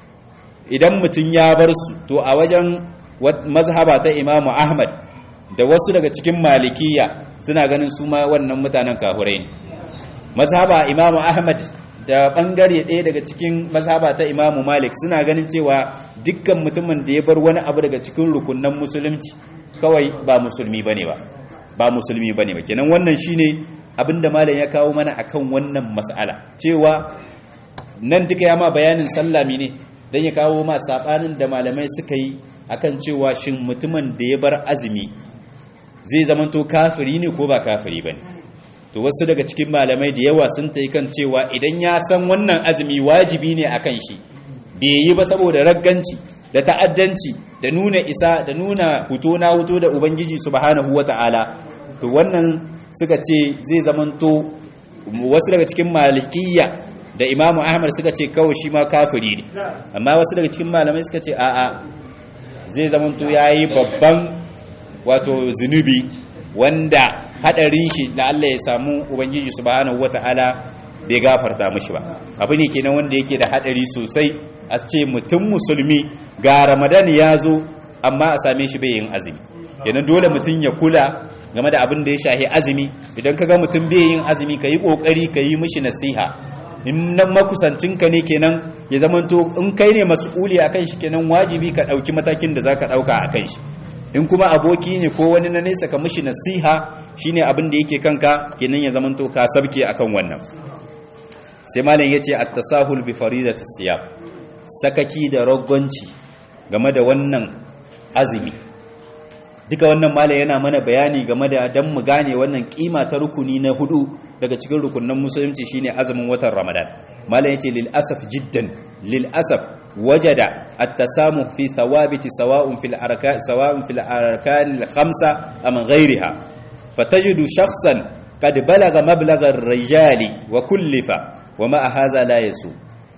[SPEAKER 1] idan mutum ya bar su to a wajen mazhaba ta imamu ahmad da wasu daga cikin malikiya suna ganin su ma wannan mutanen kahurai ne mazhaba imamu ahmad da bangare ɗaya daga cikin mazhaba ta imamu malik suna ganin cewa dukkan mutumin da ya bar wani abu daga cikin rukunan musulunci kawai ba musulmi bane ba ba musulmi bane ba kenan wannan shine abinda malam ya kawo mana akan wannan mas'ala cewa nan duka ya ma bayanin sallami ne dan ya kawo ma sabanin da malamai suka yi akan cewa shin mutumin da ya bar azumi zai zamanto kafiri ne ko ba kafiri bane to wasu daga cikin malamai da yawa sun ta kan cewa idan ya san wannan azumi wajibi ne akan shi bai yi ba saboda ragganci da ta'addanci da nuna isa da nuna huto na huto da ubangiji subhanahu wata'ala to wannan suka ce zai zamanto wasu daga cikin malikiyya da imamu ahmad suka ce kawai shi ma kafiri ne amma wasu daga cikin malamai suka ce a'a zai zamanto yayi babban wato zunubi wanda hadarin shi da Allah ya samu ubangiji subhanahu wata'ala bai gafarta mishi ba abu ne kenan wanda yake da hadari sosai a ce mutum musulmi ga ramadan ya zo amma a same shi bai yin azumi yana dole mutum ya kula game da abin da ya shahi azumi idan ka ga mutum bai yin azumi ka yi kokari ka yi mishi nasiha in nan makusancinka ne kenan ya zamanto in kai ne mas'uli akan shi kenan wajibi ka dauki matakin da zaka dauka akan shi in kuma aboki ne ko wani na nesa ka mishi nasiha shine abin da yake kanka kenan ya zamanto ka sabke akan wannan sai malam yace at-tasahul bi faridati siyam sakaki da ragwanci game da wannan azumi duka wannan malam yana mana bayani game da dan mu gane wannan kima ta rukuni na hudu daga cikin rukunin musulunci shine azumin watan ramadan malam yace lil asaf jiddan lil asaf وجد التسامح في ثوابت سواء في الأركان سواء في الأركان الخمسة أم غيرها فتجد شخصا قد بلغ مبلغ الرجال وكلف وما هذا لا يسوء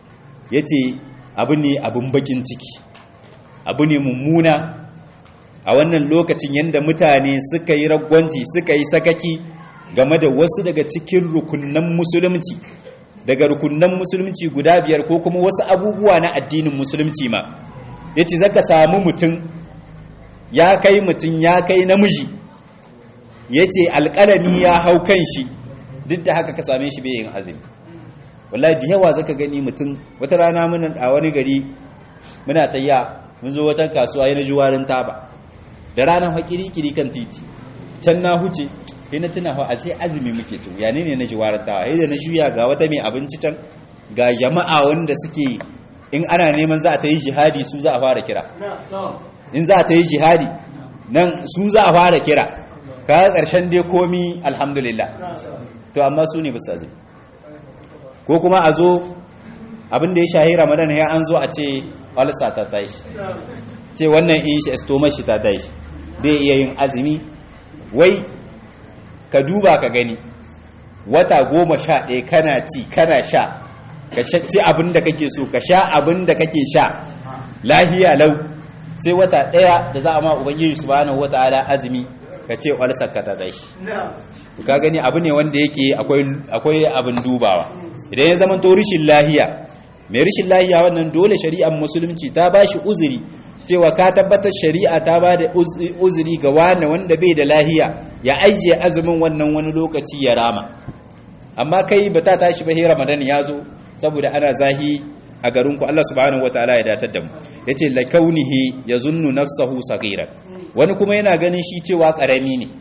[SPEAKER 1] yace abu ne abun bakin ciki abu ne mummuna a wannan lokacin yadda mutane suka yi ragwanci suka yi sakaki game da wasu daga cikin rukunan musulunci daga rukunan musulunci guda biyar ko kuma wasu abubuwa na addinin musulunci ma ya ce zaka samu mutum ya kai mutum ya kai namiji ya ce alƙalami ya hau kan shi duk da haka ka same shi yin azumi wallahi da yawa zaka gani mutum wata rana muna a wani gari muna tayya mun zo wata kasuwa yana juwarin taba da ranar hakiri-kiri kan titi can na huce sai na tuna a sai azumi muke to ya ne na ji warantawa sai da na juya ga wata mai abinci can ga jama'a wanda suke in ana neman za a ta yi jihadi su za a fara kira in za a ta yi jihadi nan su za a fara kira kaga karshen dai komi alhamdulillah to amma su ne basu azumi ko kuma a zo abin da ya shahi ramadan ya an zo a ce alsa ta tashi ce wannan in shi estomar shi ta tashi bai iya yin azumi wai ka duba ka gani wata goma sha ɗaya kana ci kana sha ka ci abin da kake so ka sha abin da kake sha lahiya lau sai wata ɗaya da za a ma ubangiji subhanahu wata'ala azumi ka ce walsar ka ta tashi ka gani abu ne wanda yake akwai abin dubawa idan ya zama to rishin lahiya mai rishin lahiya wannan dole shari'ar musulunci ta ba shi uzuri cewa ka tabbatar shari'a ta ba da uzuri ga wani wanda bai da lahiya ya ajiye azumin wannan wani lokaci ya rama amma kai ba ta tashi ba ramadan ya zo saboda ana zahi a garinku Allah subhanahu wataala ya datar da mu yace la kaunihi yazunnu nafsahu saghira wani kuma yana ganin shi cewa karami ne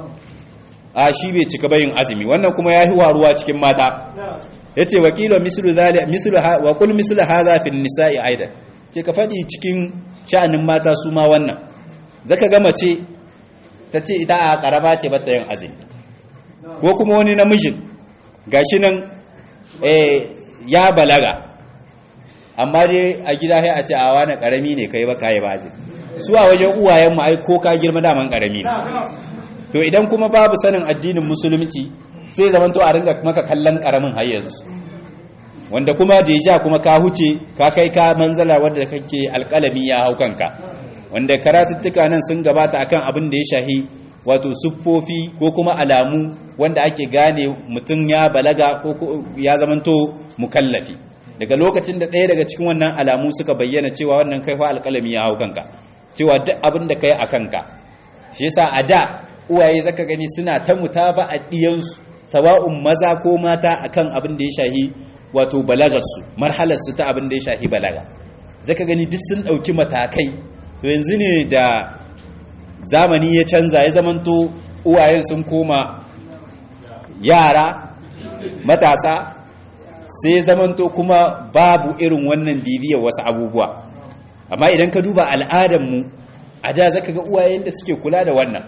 [SPEAKER 1] a shi bai cika bayin azumi wannan kuma yahi waruwa cikin mata yace wakilu mislu zali mislu wa qul mislu hadha fi nisa'i aidan ce ka fadi cikin sha'anin mata su ma wannan zaka ga mace tace ita a karaba ce bata yin azumi ko kuma wani namijin gashi nan eh ya balaga amma dai a gida sai a ce a wani karami ne kai ba kai ba azumi su a wajen uwayen mu ai ko ka girma daman karami ne to idan kuma babu sanin addinin musulunci sai zaman to a ringa maka kallon karamin har yanzu wanda kuma deja kuma ka huce ka kai ka manzala wanda kake alƙalami ya hau kanka wanda karatuttuka nan sun gabata akan abin da ya shahi wato siffofi ko kuma alamu wanda ake gane mutum ya balaga ko ya zamanto mukallafi daga lokacin da ɗaya daga cikin wannan alamu suka bayyana cewa wannan kai fa alƙalami ya hau kanka cewa duk abin da kai a kanka shi yasa a da uwaye zaka gani suna ta mutaba a diyansu sawa'un maza ko mata akan abin da ya shahi wato balagarsu marhalarsu ta abin da ya shahi balaga zaka gani duk sun ɗauki matakai to yanzu ne da zamani ya canza ya zamanto uwayen sun koma yara matasa sai zamanto kuma babu irin wannan bibiyar wasu abubuwa amma idan ka duba al'adarmu a da zaka ga uwayen da suke kula da wannan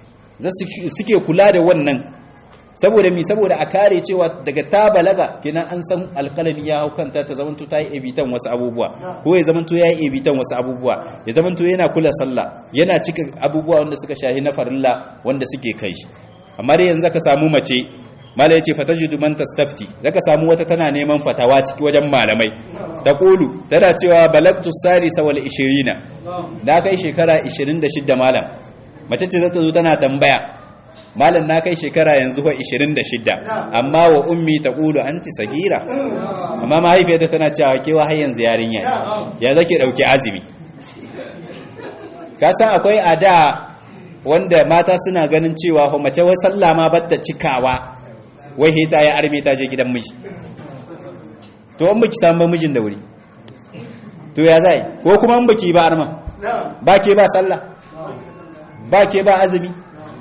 [SPEAKER 1] suke kula da wannan saboda mi saboda a kare cewa daga ta balaga kenan an san alƙalami ya hau kanta ta zamanto ta yi ebitan wasu abubuwa ko ya zamanto ya yi ebitan wasu abubuwa ya zamanto yana kula sallah yana cika abubuwa wanda suka shahi na farilla wanda suke kai shi amma dai yanzu ka samu mace mala yace fatajidu man tastafti zaka samu wata tana neman fatawa ciki wajen malamai ta kulu tana cewa balagtu sarisa wal 20 na kai shekara 26 malam mace ce zata zo tana tambaya malam na kai shekara yanzu fa 26 amma wa ummi ta kulu anti sagira amma mahaifiyarta tana cewa kewa har yanzu yarinya ya zake dauki azumi ka san akwai ada wanda mata suna ganin cewa mace wai sallah ma batta cikawa wai hita ya arme ta je gidan miji to an baki samu mijin da wuri to ya zai ko kuma an baki ba arma ba ke ba sallah ba ke ba azumi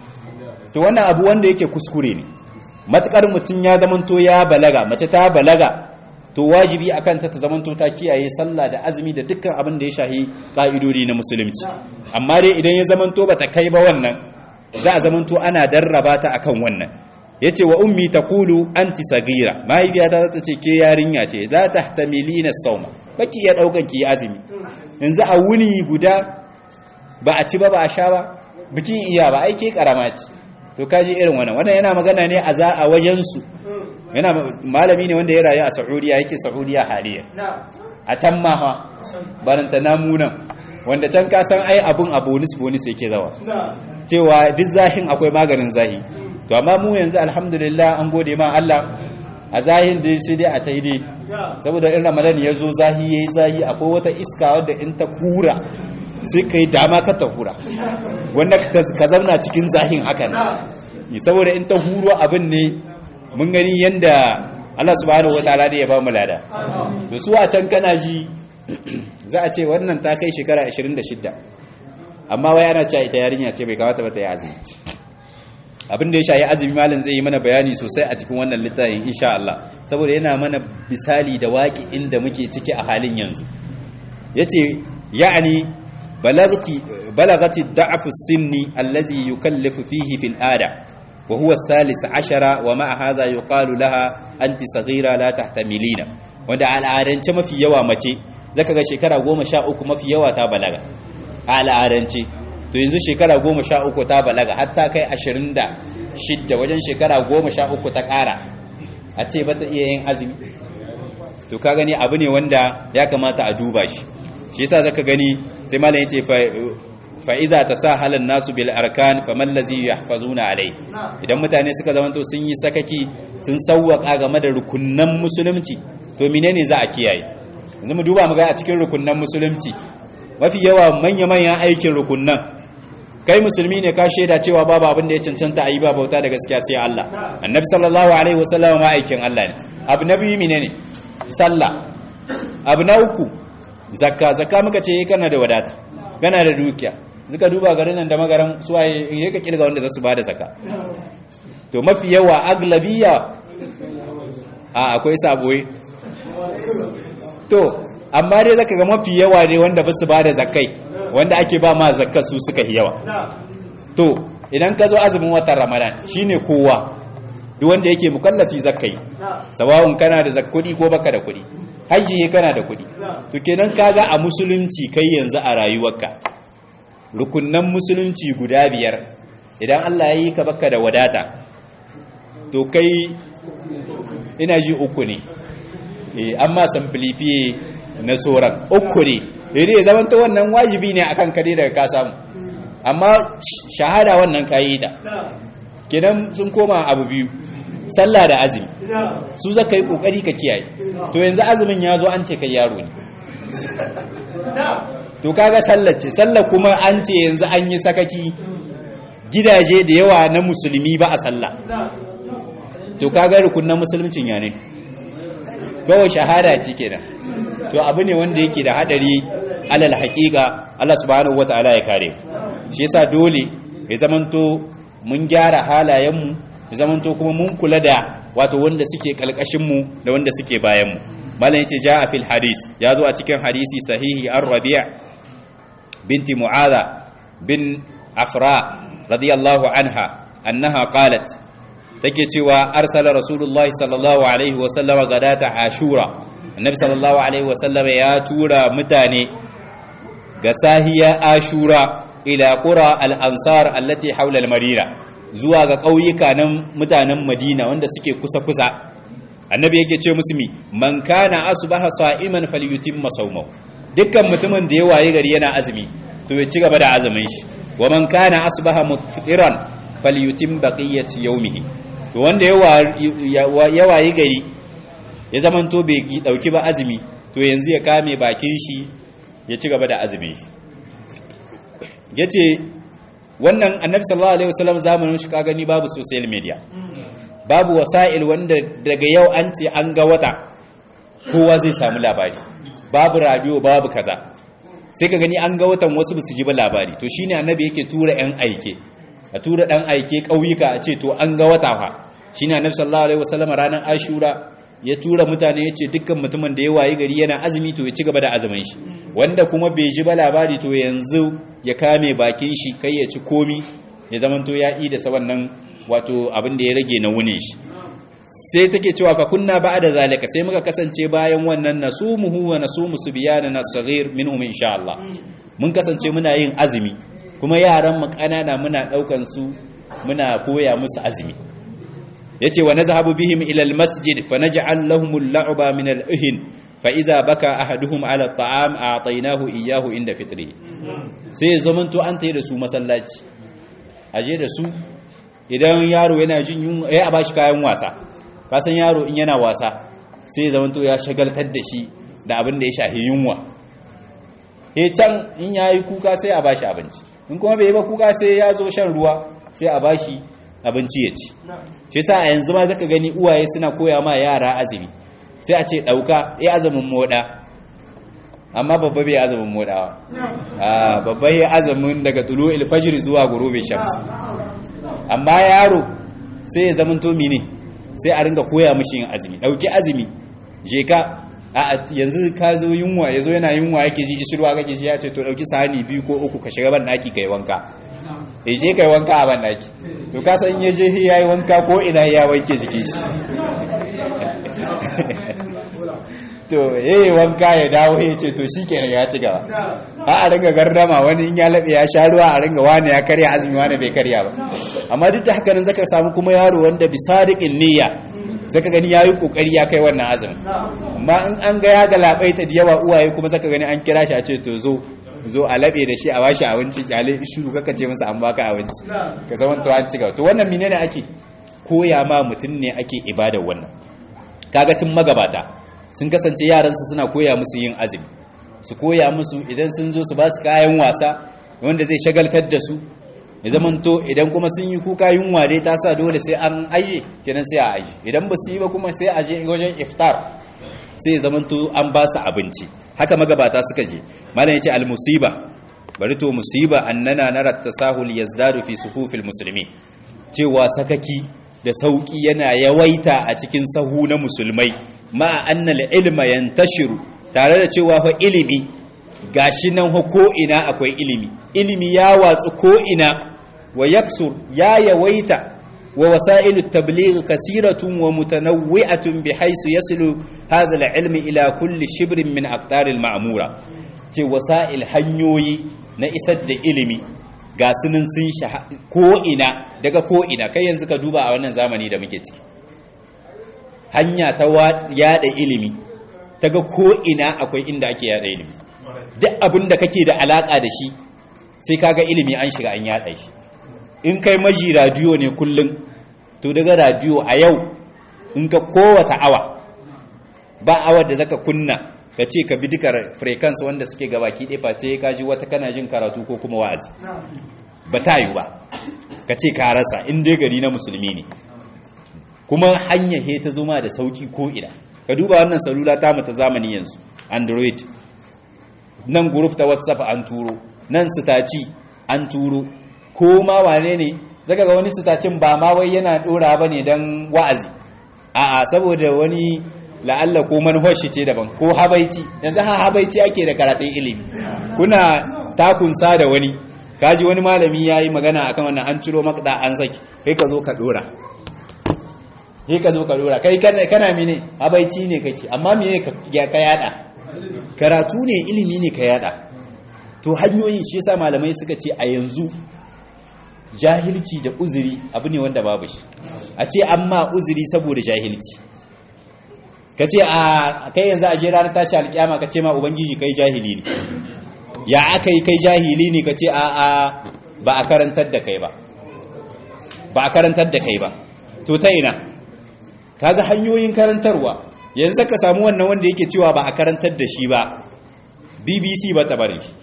[SPEAKER 1] to wannan abu wanda yake kuskure ne matukar mutum ya zamanto ya balaga mace ta balaga to wajibi akan ta ta zamanto ta kiyaye sallah da azumi da dukkan abin da ya shahi ka'idodi na musulunci amma dai idan ya zamanto bata kai ba wannan za a zamanto ana darraba ta akan wannan yace wa ummi taqulu anti sagira mahaifiyata za ta ce ke yarinya ce la tahtamilina sawma baki ya daukan ki azumi yanzu a wuni guda ba a ci ba ba a sha ba bikin iya ba aike karama ce to kaji irin wannan wannan yana magana ne a za a wajen su yana malami ne wanda ya rayu a Saudiya yake Saudiya haliya a can ma ha baranta namunan wanda can ka san ai abun a bonus bonus yake zawa cewa duk zahin akwai maganin zahi to amma mu yanzu alhamdulillah an gode ma Allah a zahin da sai dai a ta dai saboda in ramadan ya zo zahi yayi zahi akwai wata iska wadda in ta kura sai kai dama ka ta hura wanda ka zauna cikin zahin hakan saboda in ta huro abin ne mun gani yanda Allah subhanahu wataala ne ya ba mu lada to su a can kana ji za a ce wannan ta kai shekara 26 amma wai ana cewa ita yarinya ce bai kamata ba ta yi azumi abin da ya shayi azumi malam zai yi mana bayani sosai a cikin wannan littafin insha Allah saboda yana mana misali da waki inda muke ciki a halin yanzu yace ya'ani balagati balagati da'fu sinni allazi yukallifu fihi fil ada wa huwa thalith ashara wa ma'a hadha yuqalu laha anti saghira la tahtamilina wanda al'adance mafi yawa mace zaka ga shekara 13 mafi yawa ta balaga al'adance to yanzu shekara goma sha uku ta balaga har ta kai ashirin da shidda wajen shekara goma sha uku ta ƙara a ce ba ta iya yin azumi to ka gani abu ne wanda ya kamata a duba shi shi yasa zaka gani sai malam yace fa idza tasahala nasu bil arkan faman ladhi yahfazuna alai idan mutane suka zamanto sun yi sakaki sun sauwaka game da rukunnan musulunci to menene za a kiyaye yanzu mu duba mu ga a cikin rukunnan musulunci mafi yawa manya-manyan aikin rukunnan kai musulmi ne ka shaida cewa babu abin da ya cancanta a yi ba bauta da gaskiya sai Allah annabi sallallahu alaihi wasallam ma aikin Allah ne abu na biyu menene sallah abu na uku zakka zakka muka ce kana da wadata kana da dukiya zuka duba garin nan da magaran suwaye in ka kirga wanda za su bada zakka to mafi yawa aglabiya a akwai saboyi to amma dai zaka ga mafi yawa ne wanda ba su bada zakkai wanda ake ba ma zakkar su suka yi yawa to idan ka zo azumin watan ramadan shine kowa duk wanda yake mukallafi zakkai sawawun kana da zakkudi ko baka da kudi hajji kana da kudi to kenan kaga a musulunci kai yanzu a rayuwarka rukunnan musulunci guda biyar idan Allah ya yi ka baka da wadata to kai ina ji uku ne eh amma samfilifiye na soran uku ne dai zaman to wannan wajibi ne akan kare daga ka samu amma shahada wannan kayi da kenan sun koma abu biyu sallah da azumi su zaka yi kokari ka kiyaye to yanzu azumin ya zo an ce kai yaro ne to kaga sallar ce sallar kuma an ce yanzu an yi sakaki gidaje da yawa na musulmi ba a sallah to kaga rukunan musulmincin ya ne kawai shahada ce kenan to abu ne wanda yake da hadari alal haƙiƙa Allah subhanahu wataala ya kare shi yasa dole ya zamanto mun gyara halayenmu ya zamanto kuma mun kula da wato wanda suke kalkashinmu da wanda suke bayanmu malam yace jaa fil hadis ya zo a cikin hadisi sahihi ar rabi' binti mu'adha bin afra radiyallahu anha annaha qalat take cewa arsala rasulullahi sallallahu alaihi wa sallama gadata ashura annabi sallallahu alaihi wa sallama ya tura mutane ga sahiya ashura ila qura al-ansar allati hawla al-marira zuwa ga ƙauyuka nan mutanen madina wanda suke kusa-kusa annabi yake ce musu mi man kana asbaha sa'iman falyutimma sawmahu dukkan mutumin da ya waye gari yana azumi to ya ci gaba da azumin shi wa man kana asbaha muftiran falyutim baqiyati yawmihi to wanda ya waye gari ya zaman to bai dauki ba azumi to yanzu ya kame bakin shi ya ci gaba da azumin shi yace wannan annabi sallallahu alaihi wasallam zamanin shi ka gani babu social media babu wasa'il wanda daga yau an ce an ga wata kowa zai samu labari babu radio babu kaza sai ka gani an ga watan wasu ba su ji ba labari to shine annabi yake tura yan aike a tura dan aike kauyuka a ce to an ga wata fa shine annabi sallallahu alaihi wasallam ranar ashura ya tura mutane ya ce dukkan mutumin da ya wayi gari yana azumi to ya ci gaba da azumin shi wanda kuma bai ji ba labari to yanzu ya kame bakin shi kai ya ci komi ya zamanto ya yi da wannan wato abin da ya rage na wune shi sai take cewa fa kunna ba'da zalika sai muka kasance bayan wannan nasumuhu wa nasumu subyanana saghir minhum insha Allah mun kasance muna yin azumi kuma yaran mu kanana muna daukan su muna koya musu azumi yace wa nazhabu bihim ila almasjid fa naj'al lahum al-la'ba min al-uhin fa idza baka ahaduhum ala at-ta'am a'taynahu iyyahu inda fitrihi sai zamanto an tayi da su masallaci aje da su idan yaro yana jin yunwa ya a bashi kayan wasa kasan yaro in yana wasa sai ya zamanto ya shagaltar da shi da abin da ya shahi yunwa he can in yayi kuka sai a bashi abinci in kuma bai yi ba kuka sai ya zo shan ruwa sai a bashi abinci ya ci shi sa a yanzu ma zaka gani uwaye suna koya ma yara azumi sai a ce dauka ya azumin moda amma babba bai azumin modawa a babba ya azumin daga tulu ilfajir zuwa gurube shams amma yaro sai ya zama to ne sai a ringa koya mishi yin azumi dauki azumi je ka a yanzu ka zo yunwa yazo yana yunwa yake ji ishirwa kake ji ya ce to dauki sahani biyu ko uku ka shiga ban daki kai wanka ya je kai wanka a ban daki to ka san ya je ya yi wanka ko ina ya wanke jikin shi to yayi wanka ya dawo ya ce to shi kenan ya ci gaba a a ringa gardama wani in ya laɓe ya sha ruwa a ringa wani ya karya azumi wani bai karya ba amma duk da haka nan zaka samu kuma yaro wanda bi sadiqin niyya zaka gani yayi kokari ya kai wannan azumin amma in an ga ya galabaita da yawa uwaye kuma zaka gani an kira shi a ce to zo zo a labe da shi a bashi abinci kyale shiru kaka ce masa an baka abinci ka zama to an ci gaba to wannan menene ake koya ma mutum ne ake ibadar wannan kaga tun magabata sun kasance yaransu suna koya musu yin azumi su koya musu idan sun zo su ba su kayan wasa wanda zai shagaltar da su ya zamanto idan kuma sun yi kuka yunwa dai ta sa dole sai an aje kenan sai a aje idan ba su yi ba kuma sai a je wajen iftar sai ya zamanto an ba su abinci haka magabata suka je malam ya ce al-musiba bari to musiba annana nara tasahul yazdadu fi sufufil muslimin cewa sakaki da sauki yana yawaita a cikin sahu na musulmai ma annal ilma yantashiru tare da cewa fa ilimi gashi nan ko ina akwai ilimi ilimi ya watsu ko ina wa yaksur ya yawaita wa wasailu tabligh kasiratun wa mutanawwi'atun bihaythu yasilu hadha al-ilm ila kulli shibrin min aqtar al-ma'mura ce wasail hanyoyi na isar da ilimi ga sunan sun ko ina daga ko ina kai yanzu ka duba a wannan zamani da muke ciki hanya ta yada ilimi ta ga ko ina akwai inda ake yada ilimi duk abin da kake da alaka da shi sai kaga ilimi an shiga an yada shi in kai maji radiyo ne kullum to daga radiyo a yau in ka kowata awa ba awar da zaka kunna ka ce ka bi duka frequency wanda suke gabaki ɗaya face ka ji wata kana jin karatu ko kuma wa'azi ba ta yi ba ka ce ka rasa in dai gari na musulmi ne kuma hanyar he ta zoma da sauki ko ina ka duba wannan salula ta mu ta zamani yanzu android nan group ta whatsapp an turo nan sitaci an turo ko ma wane ne zaka ga wani sitacin ba ma wai yana dora bane dan wa'azi a'a saboda wani la'alla ko manhoshi ce daban ko habaici yanzu ha habaici ake da karatun ilimi kuna takunsa da wani kaji wani malami yayi magana akan wannan an ciro makda an saki kai ka zo ka dora sai ka zo ka dora kai kana mene habaici ne kake amma me ka yada karatu ne ilimi ne ka yada to hanyoyin shi yasa malamai suka ce a yanzu jahilci da uzuri abu ne wanda babu shi a ce amma uzuri saboda jahilci ka ce a kai yanzu a je ranar tashi alƙiyama ka ce ma ubangiji kai jahili ne ya aka yi kai jahili ne ka ce a a ba a karantar da kai ba ba a karantar da kai ba to ta ina kaga hanyoyin karantarwa yanzu ka samu wannan wanda yake cewa ba a karantar da shi ba bbc ba ta bari shi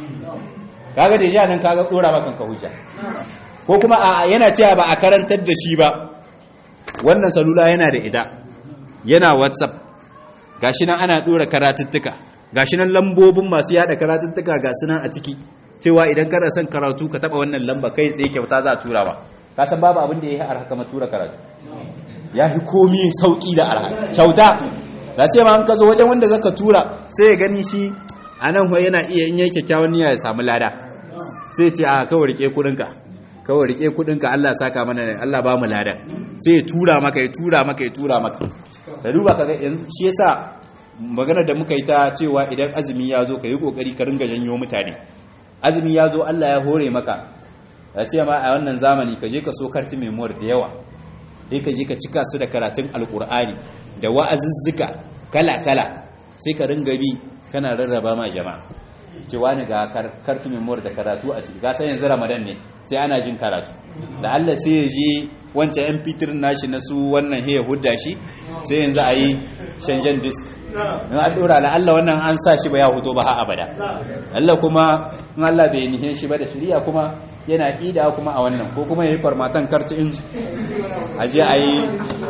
[SPEAKER 1] kaga da nan kaga dora maka ka hujja ko kuma a yana cewa ba a karantar da shi ba wannan salula yana da ita yana whatsapp gashi nan ana dora karatuttuka gashi nan lambobin masu yada karatuttuka ga sunan a ciki cewa idan kana son karatu ka taba wannan lamba kai tsaye kyauta za a tura ba ka san babu abin da ya yi arha kamar tura karatu ya fi komi sauki da arha kyauta da sai ma an ka zo wajen wanda zaka tura sai ya gani shi a nan yana iya in yi kyakkyawan niyya ya samu lada sai ce a kawai rike kudinka kawai rike kudinka Allah saka mana Allah ba mu lada sai ya tura maka ya tura maka ya tura maka da duba kaga shi yasa magana da muka yi ta cewa idan azumi ya zo ka yi kokari ka ringa janyo mutane azumi ya zo Allah ya hore maka da sai ma a wannan zamani ka je ka so karti memoir da yawa sai ka je ka cika su da karatun alkur'ani da wa'azuzzuka kala kala sai ka ringa bi kana rarraba ma jama'a cewa ne ga kartu memoir da karatu a ciki san yanzu ramadan ne sai ana jin karatu da Allah sai ya je wancan yan fitir nashi na su wannan ya hudda shi sai yanzu a yi shanjan disk in an dora da Allah wannan an sa shi ba ya huto ba ha abada Allah kuma in Allah bai nihin shi ba da shirya kuma yana ida kuma a wannan ko kuma ya yi farmatan kartu in a je a yi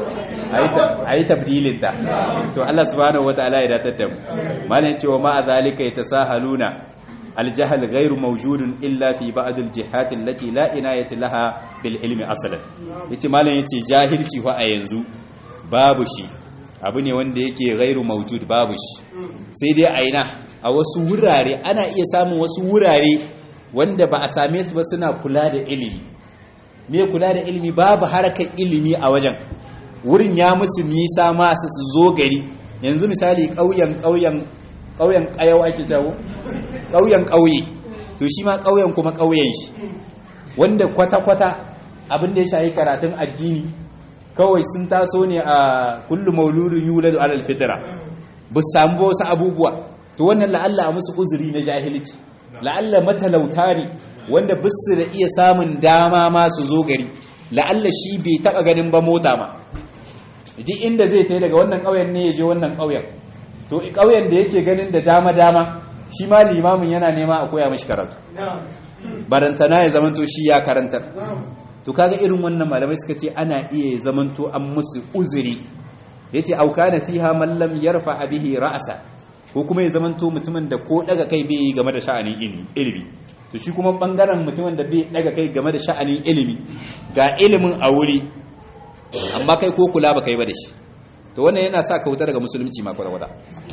[SPEAKER 1] a yi tabdilinta to Allah subhanahu wa ta'ala ya datar da mu malin cewa ma a zalika ya tasahaluna aljahal ghairu mawjudun illa fi ba'd aljihat allati la inayata laha bil ilmi aslan yace malin yace jahilci fa a yanzu babu shi abu ne wanda yake ghairu mawjud babu shi sai dai a ina a wasu wurare ana iya samun wasu wurare wanda ba a same su ba suna kula da ilimi me kula da ilimi babu harakar ilimi a wajen wurin ya musu nisa masu su zo gari yanzu misali ƙauyen ƙauyen ƙauyen ƙayau ake jawo ƙauyen ƙauye to shi ma ƙauyen kuma ƙauyen shi wanda kwata-kwata abin da ya shahi karatun addini kawai sun taso ne a kullum mauludin yuladu alal fitra bu samu wasu abubuwa to wannan la'alla a musu uzuri na jahilci la'alla matalauta ne wanda bisu da iya samun dama ma su zo gari la'alla shi bai taba ganin ba mota ma duk inda zai tai daga wannan ƙauyen ne ya je wannan ƙauyen to ƙauyen da yake ganin da dama dama shi ma limamin yana nema a koya mashi karatu barantana ya zamanto shi ya karantar to kaga irin wannan malamai suka ce ana iya zamanto an musu uzuri yace au kana fiha man lam yarfa bihi ra'sa ko kuma ya zamanto mutumin da ko daga kai bai yi game da sha'anin ilimi to shi kuma bangaren mutumin da bai daga kai game da sha'anin ilimi ga ilimin a wuri amma kai ko kula ba kai ba da shi to wannan yana sa ka wuta daga musulunci ma kwata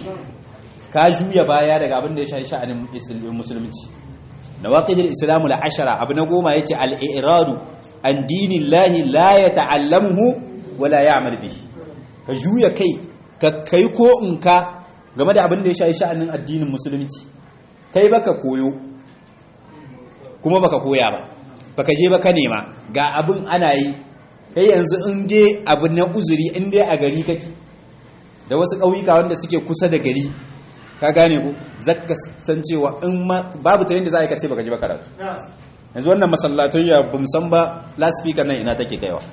[SPEAKER 1] ka juya baya daga abin da ya shafi sha'anin musulunci nawaqidul islamu la ashara abu na goma yace al-i'radu an dinillahi la yata'allamuhu wala ya'mal bihi ka juya kai ka kai ko in ka game da abin da ya shafi sha'anin addinin musulunci kai baka koyo kuma baka koya ba baka je baka nema ga abin ana yi kai yanzu in dai abu na uzuri in dai a gari kake da wasu ƙauyuka wanda suke kusa da gari ka gane ko zaka san cewa in babu ta yadda za a yi kace baka ji ba karatu yanzu wannan masallatayya ba san ba loudspeaker nan ina take kaiwa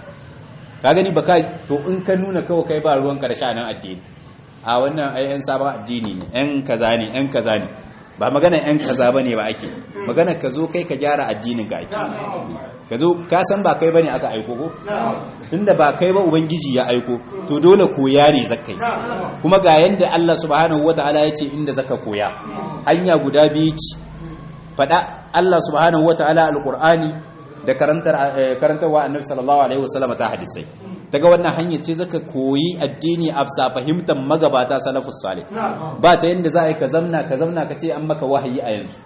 [SPEAKER 1] ka gani baka to in ka nuna kawai kai ba ruwan karshe nan addini a wannan ai yan sabon addini ne yan kaza ne yan kaza ne ba magana yan kaza bane ba ake magana ka zo kai ka gyara addinin ka ake ka zo ka san ba kai bane aka aiko ko tunda ba kai ba ubangiji ya aiko to dole koya ne zakai kuma ga yanda Allah subhanahu wataala ya ce inda zaka koya hanya guda biyu ce fada Allah subhanahu wataala alqur'ani da karantar karantarwa annabi sallallahu alaihi wasallam ta hadisai daga wannan hanyar ce zaka koyi addini a bisa fahimtar magabata salafus salih ba ta yanda za a yi ka zamna ka zamna ka ce an maka wahayi a yanzu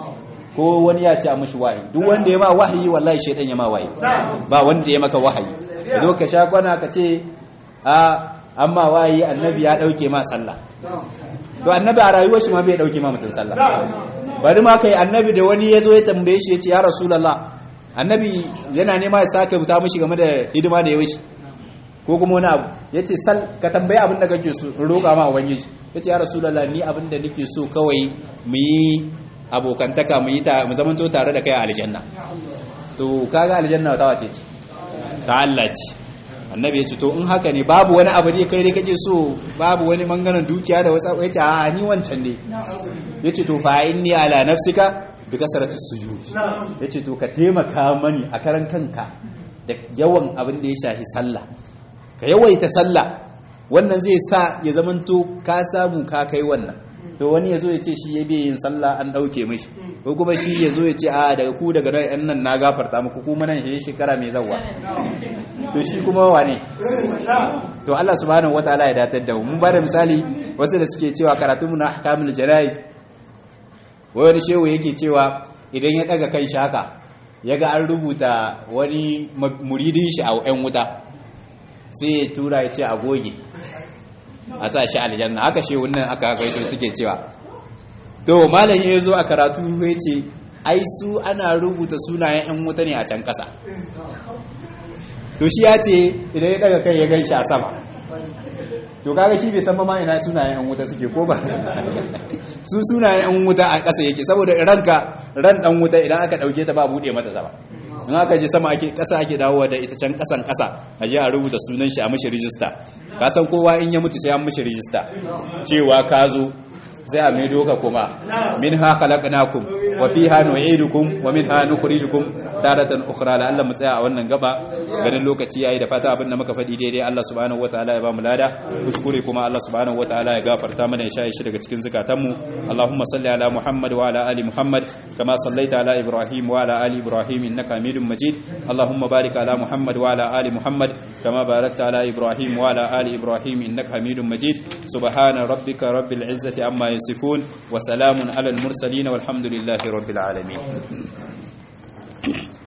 [SPEAKER 1] ko wani ya ce a mashi wahayi duk wanda ya ma wahayi wallahi shaidan ya ma wahayi ba wanda ya maka wahayi zo ka sha kwana ka ce a amma wahayi annabi ya dauke ma sallah to annabi a rayuwar shi ma bai dauke ma mutum sallah bari ma kai annabi da wani ya zo ya tambaye shi ya ce ya rasulullah annabi yana nema ya sake buta mishi game da hidima da ya wuce ko kuma wani abu ya ce sal ka tambayi abin da kake so in roƙa ma ubangiji ya ce ya rasulullah ni abin da nake so kawai mu yi abokantaka mu yi mu zamanto tare da kai a aljanna to kaga aljanna ta wace ce ta Allah ce annabi ya ce to in haka ne babu wani abu ne kai dai kake so babu wani manganan dukiya da wasa ya ce a ni wancan ne ya ce to fa inni ala nafsika bi kasarati sujud ya ce to ka taimaka mani a karan kanka da yawan abin da ya shafi sallah ka yawaita sallah wannan zai sa ya zamanto ka samu ka kai wannan to wani ya zo ya ce shi ya biya yin sallah an ɗauke mashi ko kuma shi ya zo ya ce a daga ku daga nan yan nan na gafarta muku kuma nan shi shekara mai zawa to shi kuma wane to Allah subhanahu wataala ya datar da mu mun bada misali wasu da suke cewa karatunmu na ahkamul janayiz wani shehu yake cewa idan ya daga kan shaka ya ga an rubuta wani muridin shi a yan wuta sai ya tura ya ce a goge a sa shi aljanna haka shi wannan aka gaito suke cewa to malam ya zo a karatu ya ce ai su ana rubuta sunayen yan wuta ne a can kasa to shi ya ce idan ya daga kai ya gan shi a sama to kaga shi bai san ma ina sunayen yan wuta suke ko ba su sunayen yan wuta a kasa yake saboda ranka ran dan wuta idan aka dauke ta ba bude mata sama in aka je sama ake kasa ake dawowa da ita can kasan kasa a je a rubuta sunan shi a mishi rijista ka san kowa in ya mutu sai an mishi rijista cewa ka zo sai a maido ka kuma min ha khalaqnakum wa fiha nu'idukum wa minha nukhrijukum taratan ukhra la Allah mu tsaya a wannan gaba ganin lokaci yayi da fata abin da muka faɗi daidai Allah subhanahu wataala ya ba mu lada kuskure kuma Allah subhanahu wataala ya gafarta mana ya shaye shi daga cikin zakatanmu Allahumma salli ala Muhammad wa ala ali Muhammad kama sallaita ala Ibrahim wa ala ali Ibrahim innaka Hamidum Majid Allahumma barik ala Muhammad wa ala ali Muhammad kama barakta ala Ibrahim wa ala ali Ibrahim innaka Hamidum Majid subhana rabbika rabbil izzati amma yasifun wa salamun ala al mursalin walhamdulillahi rabbil alamin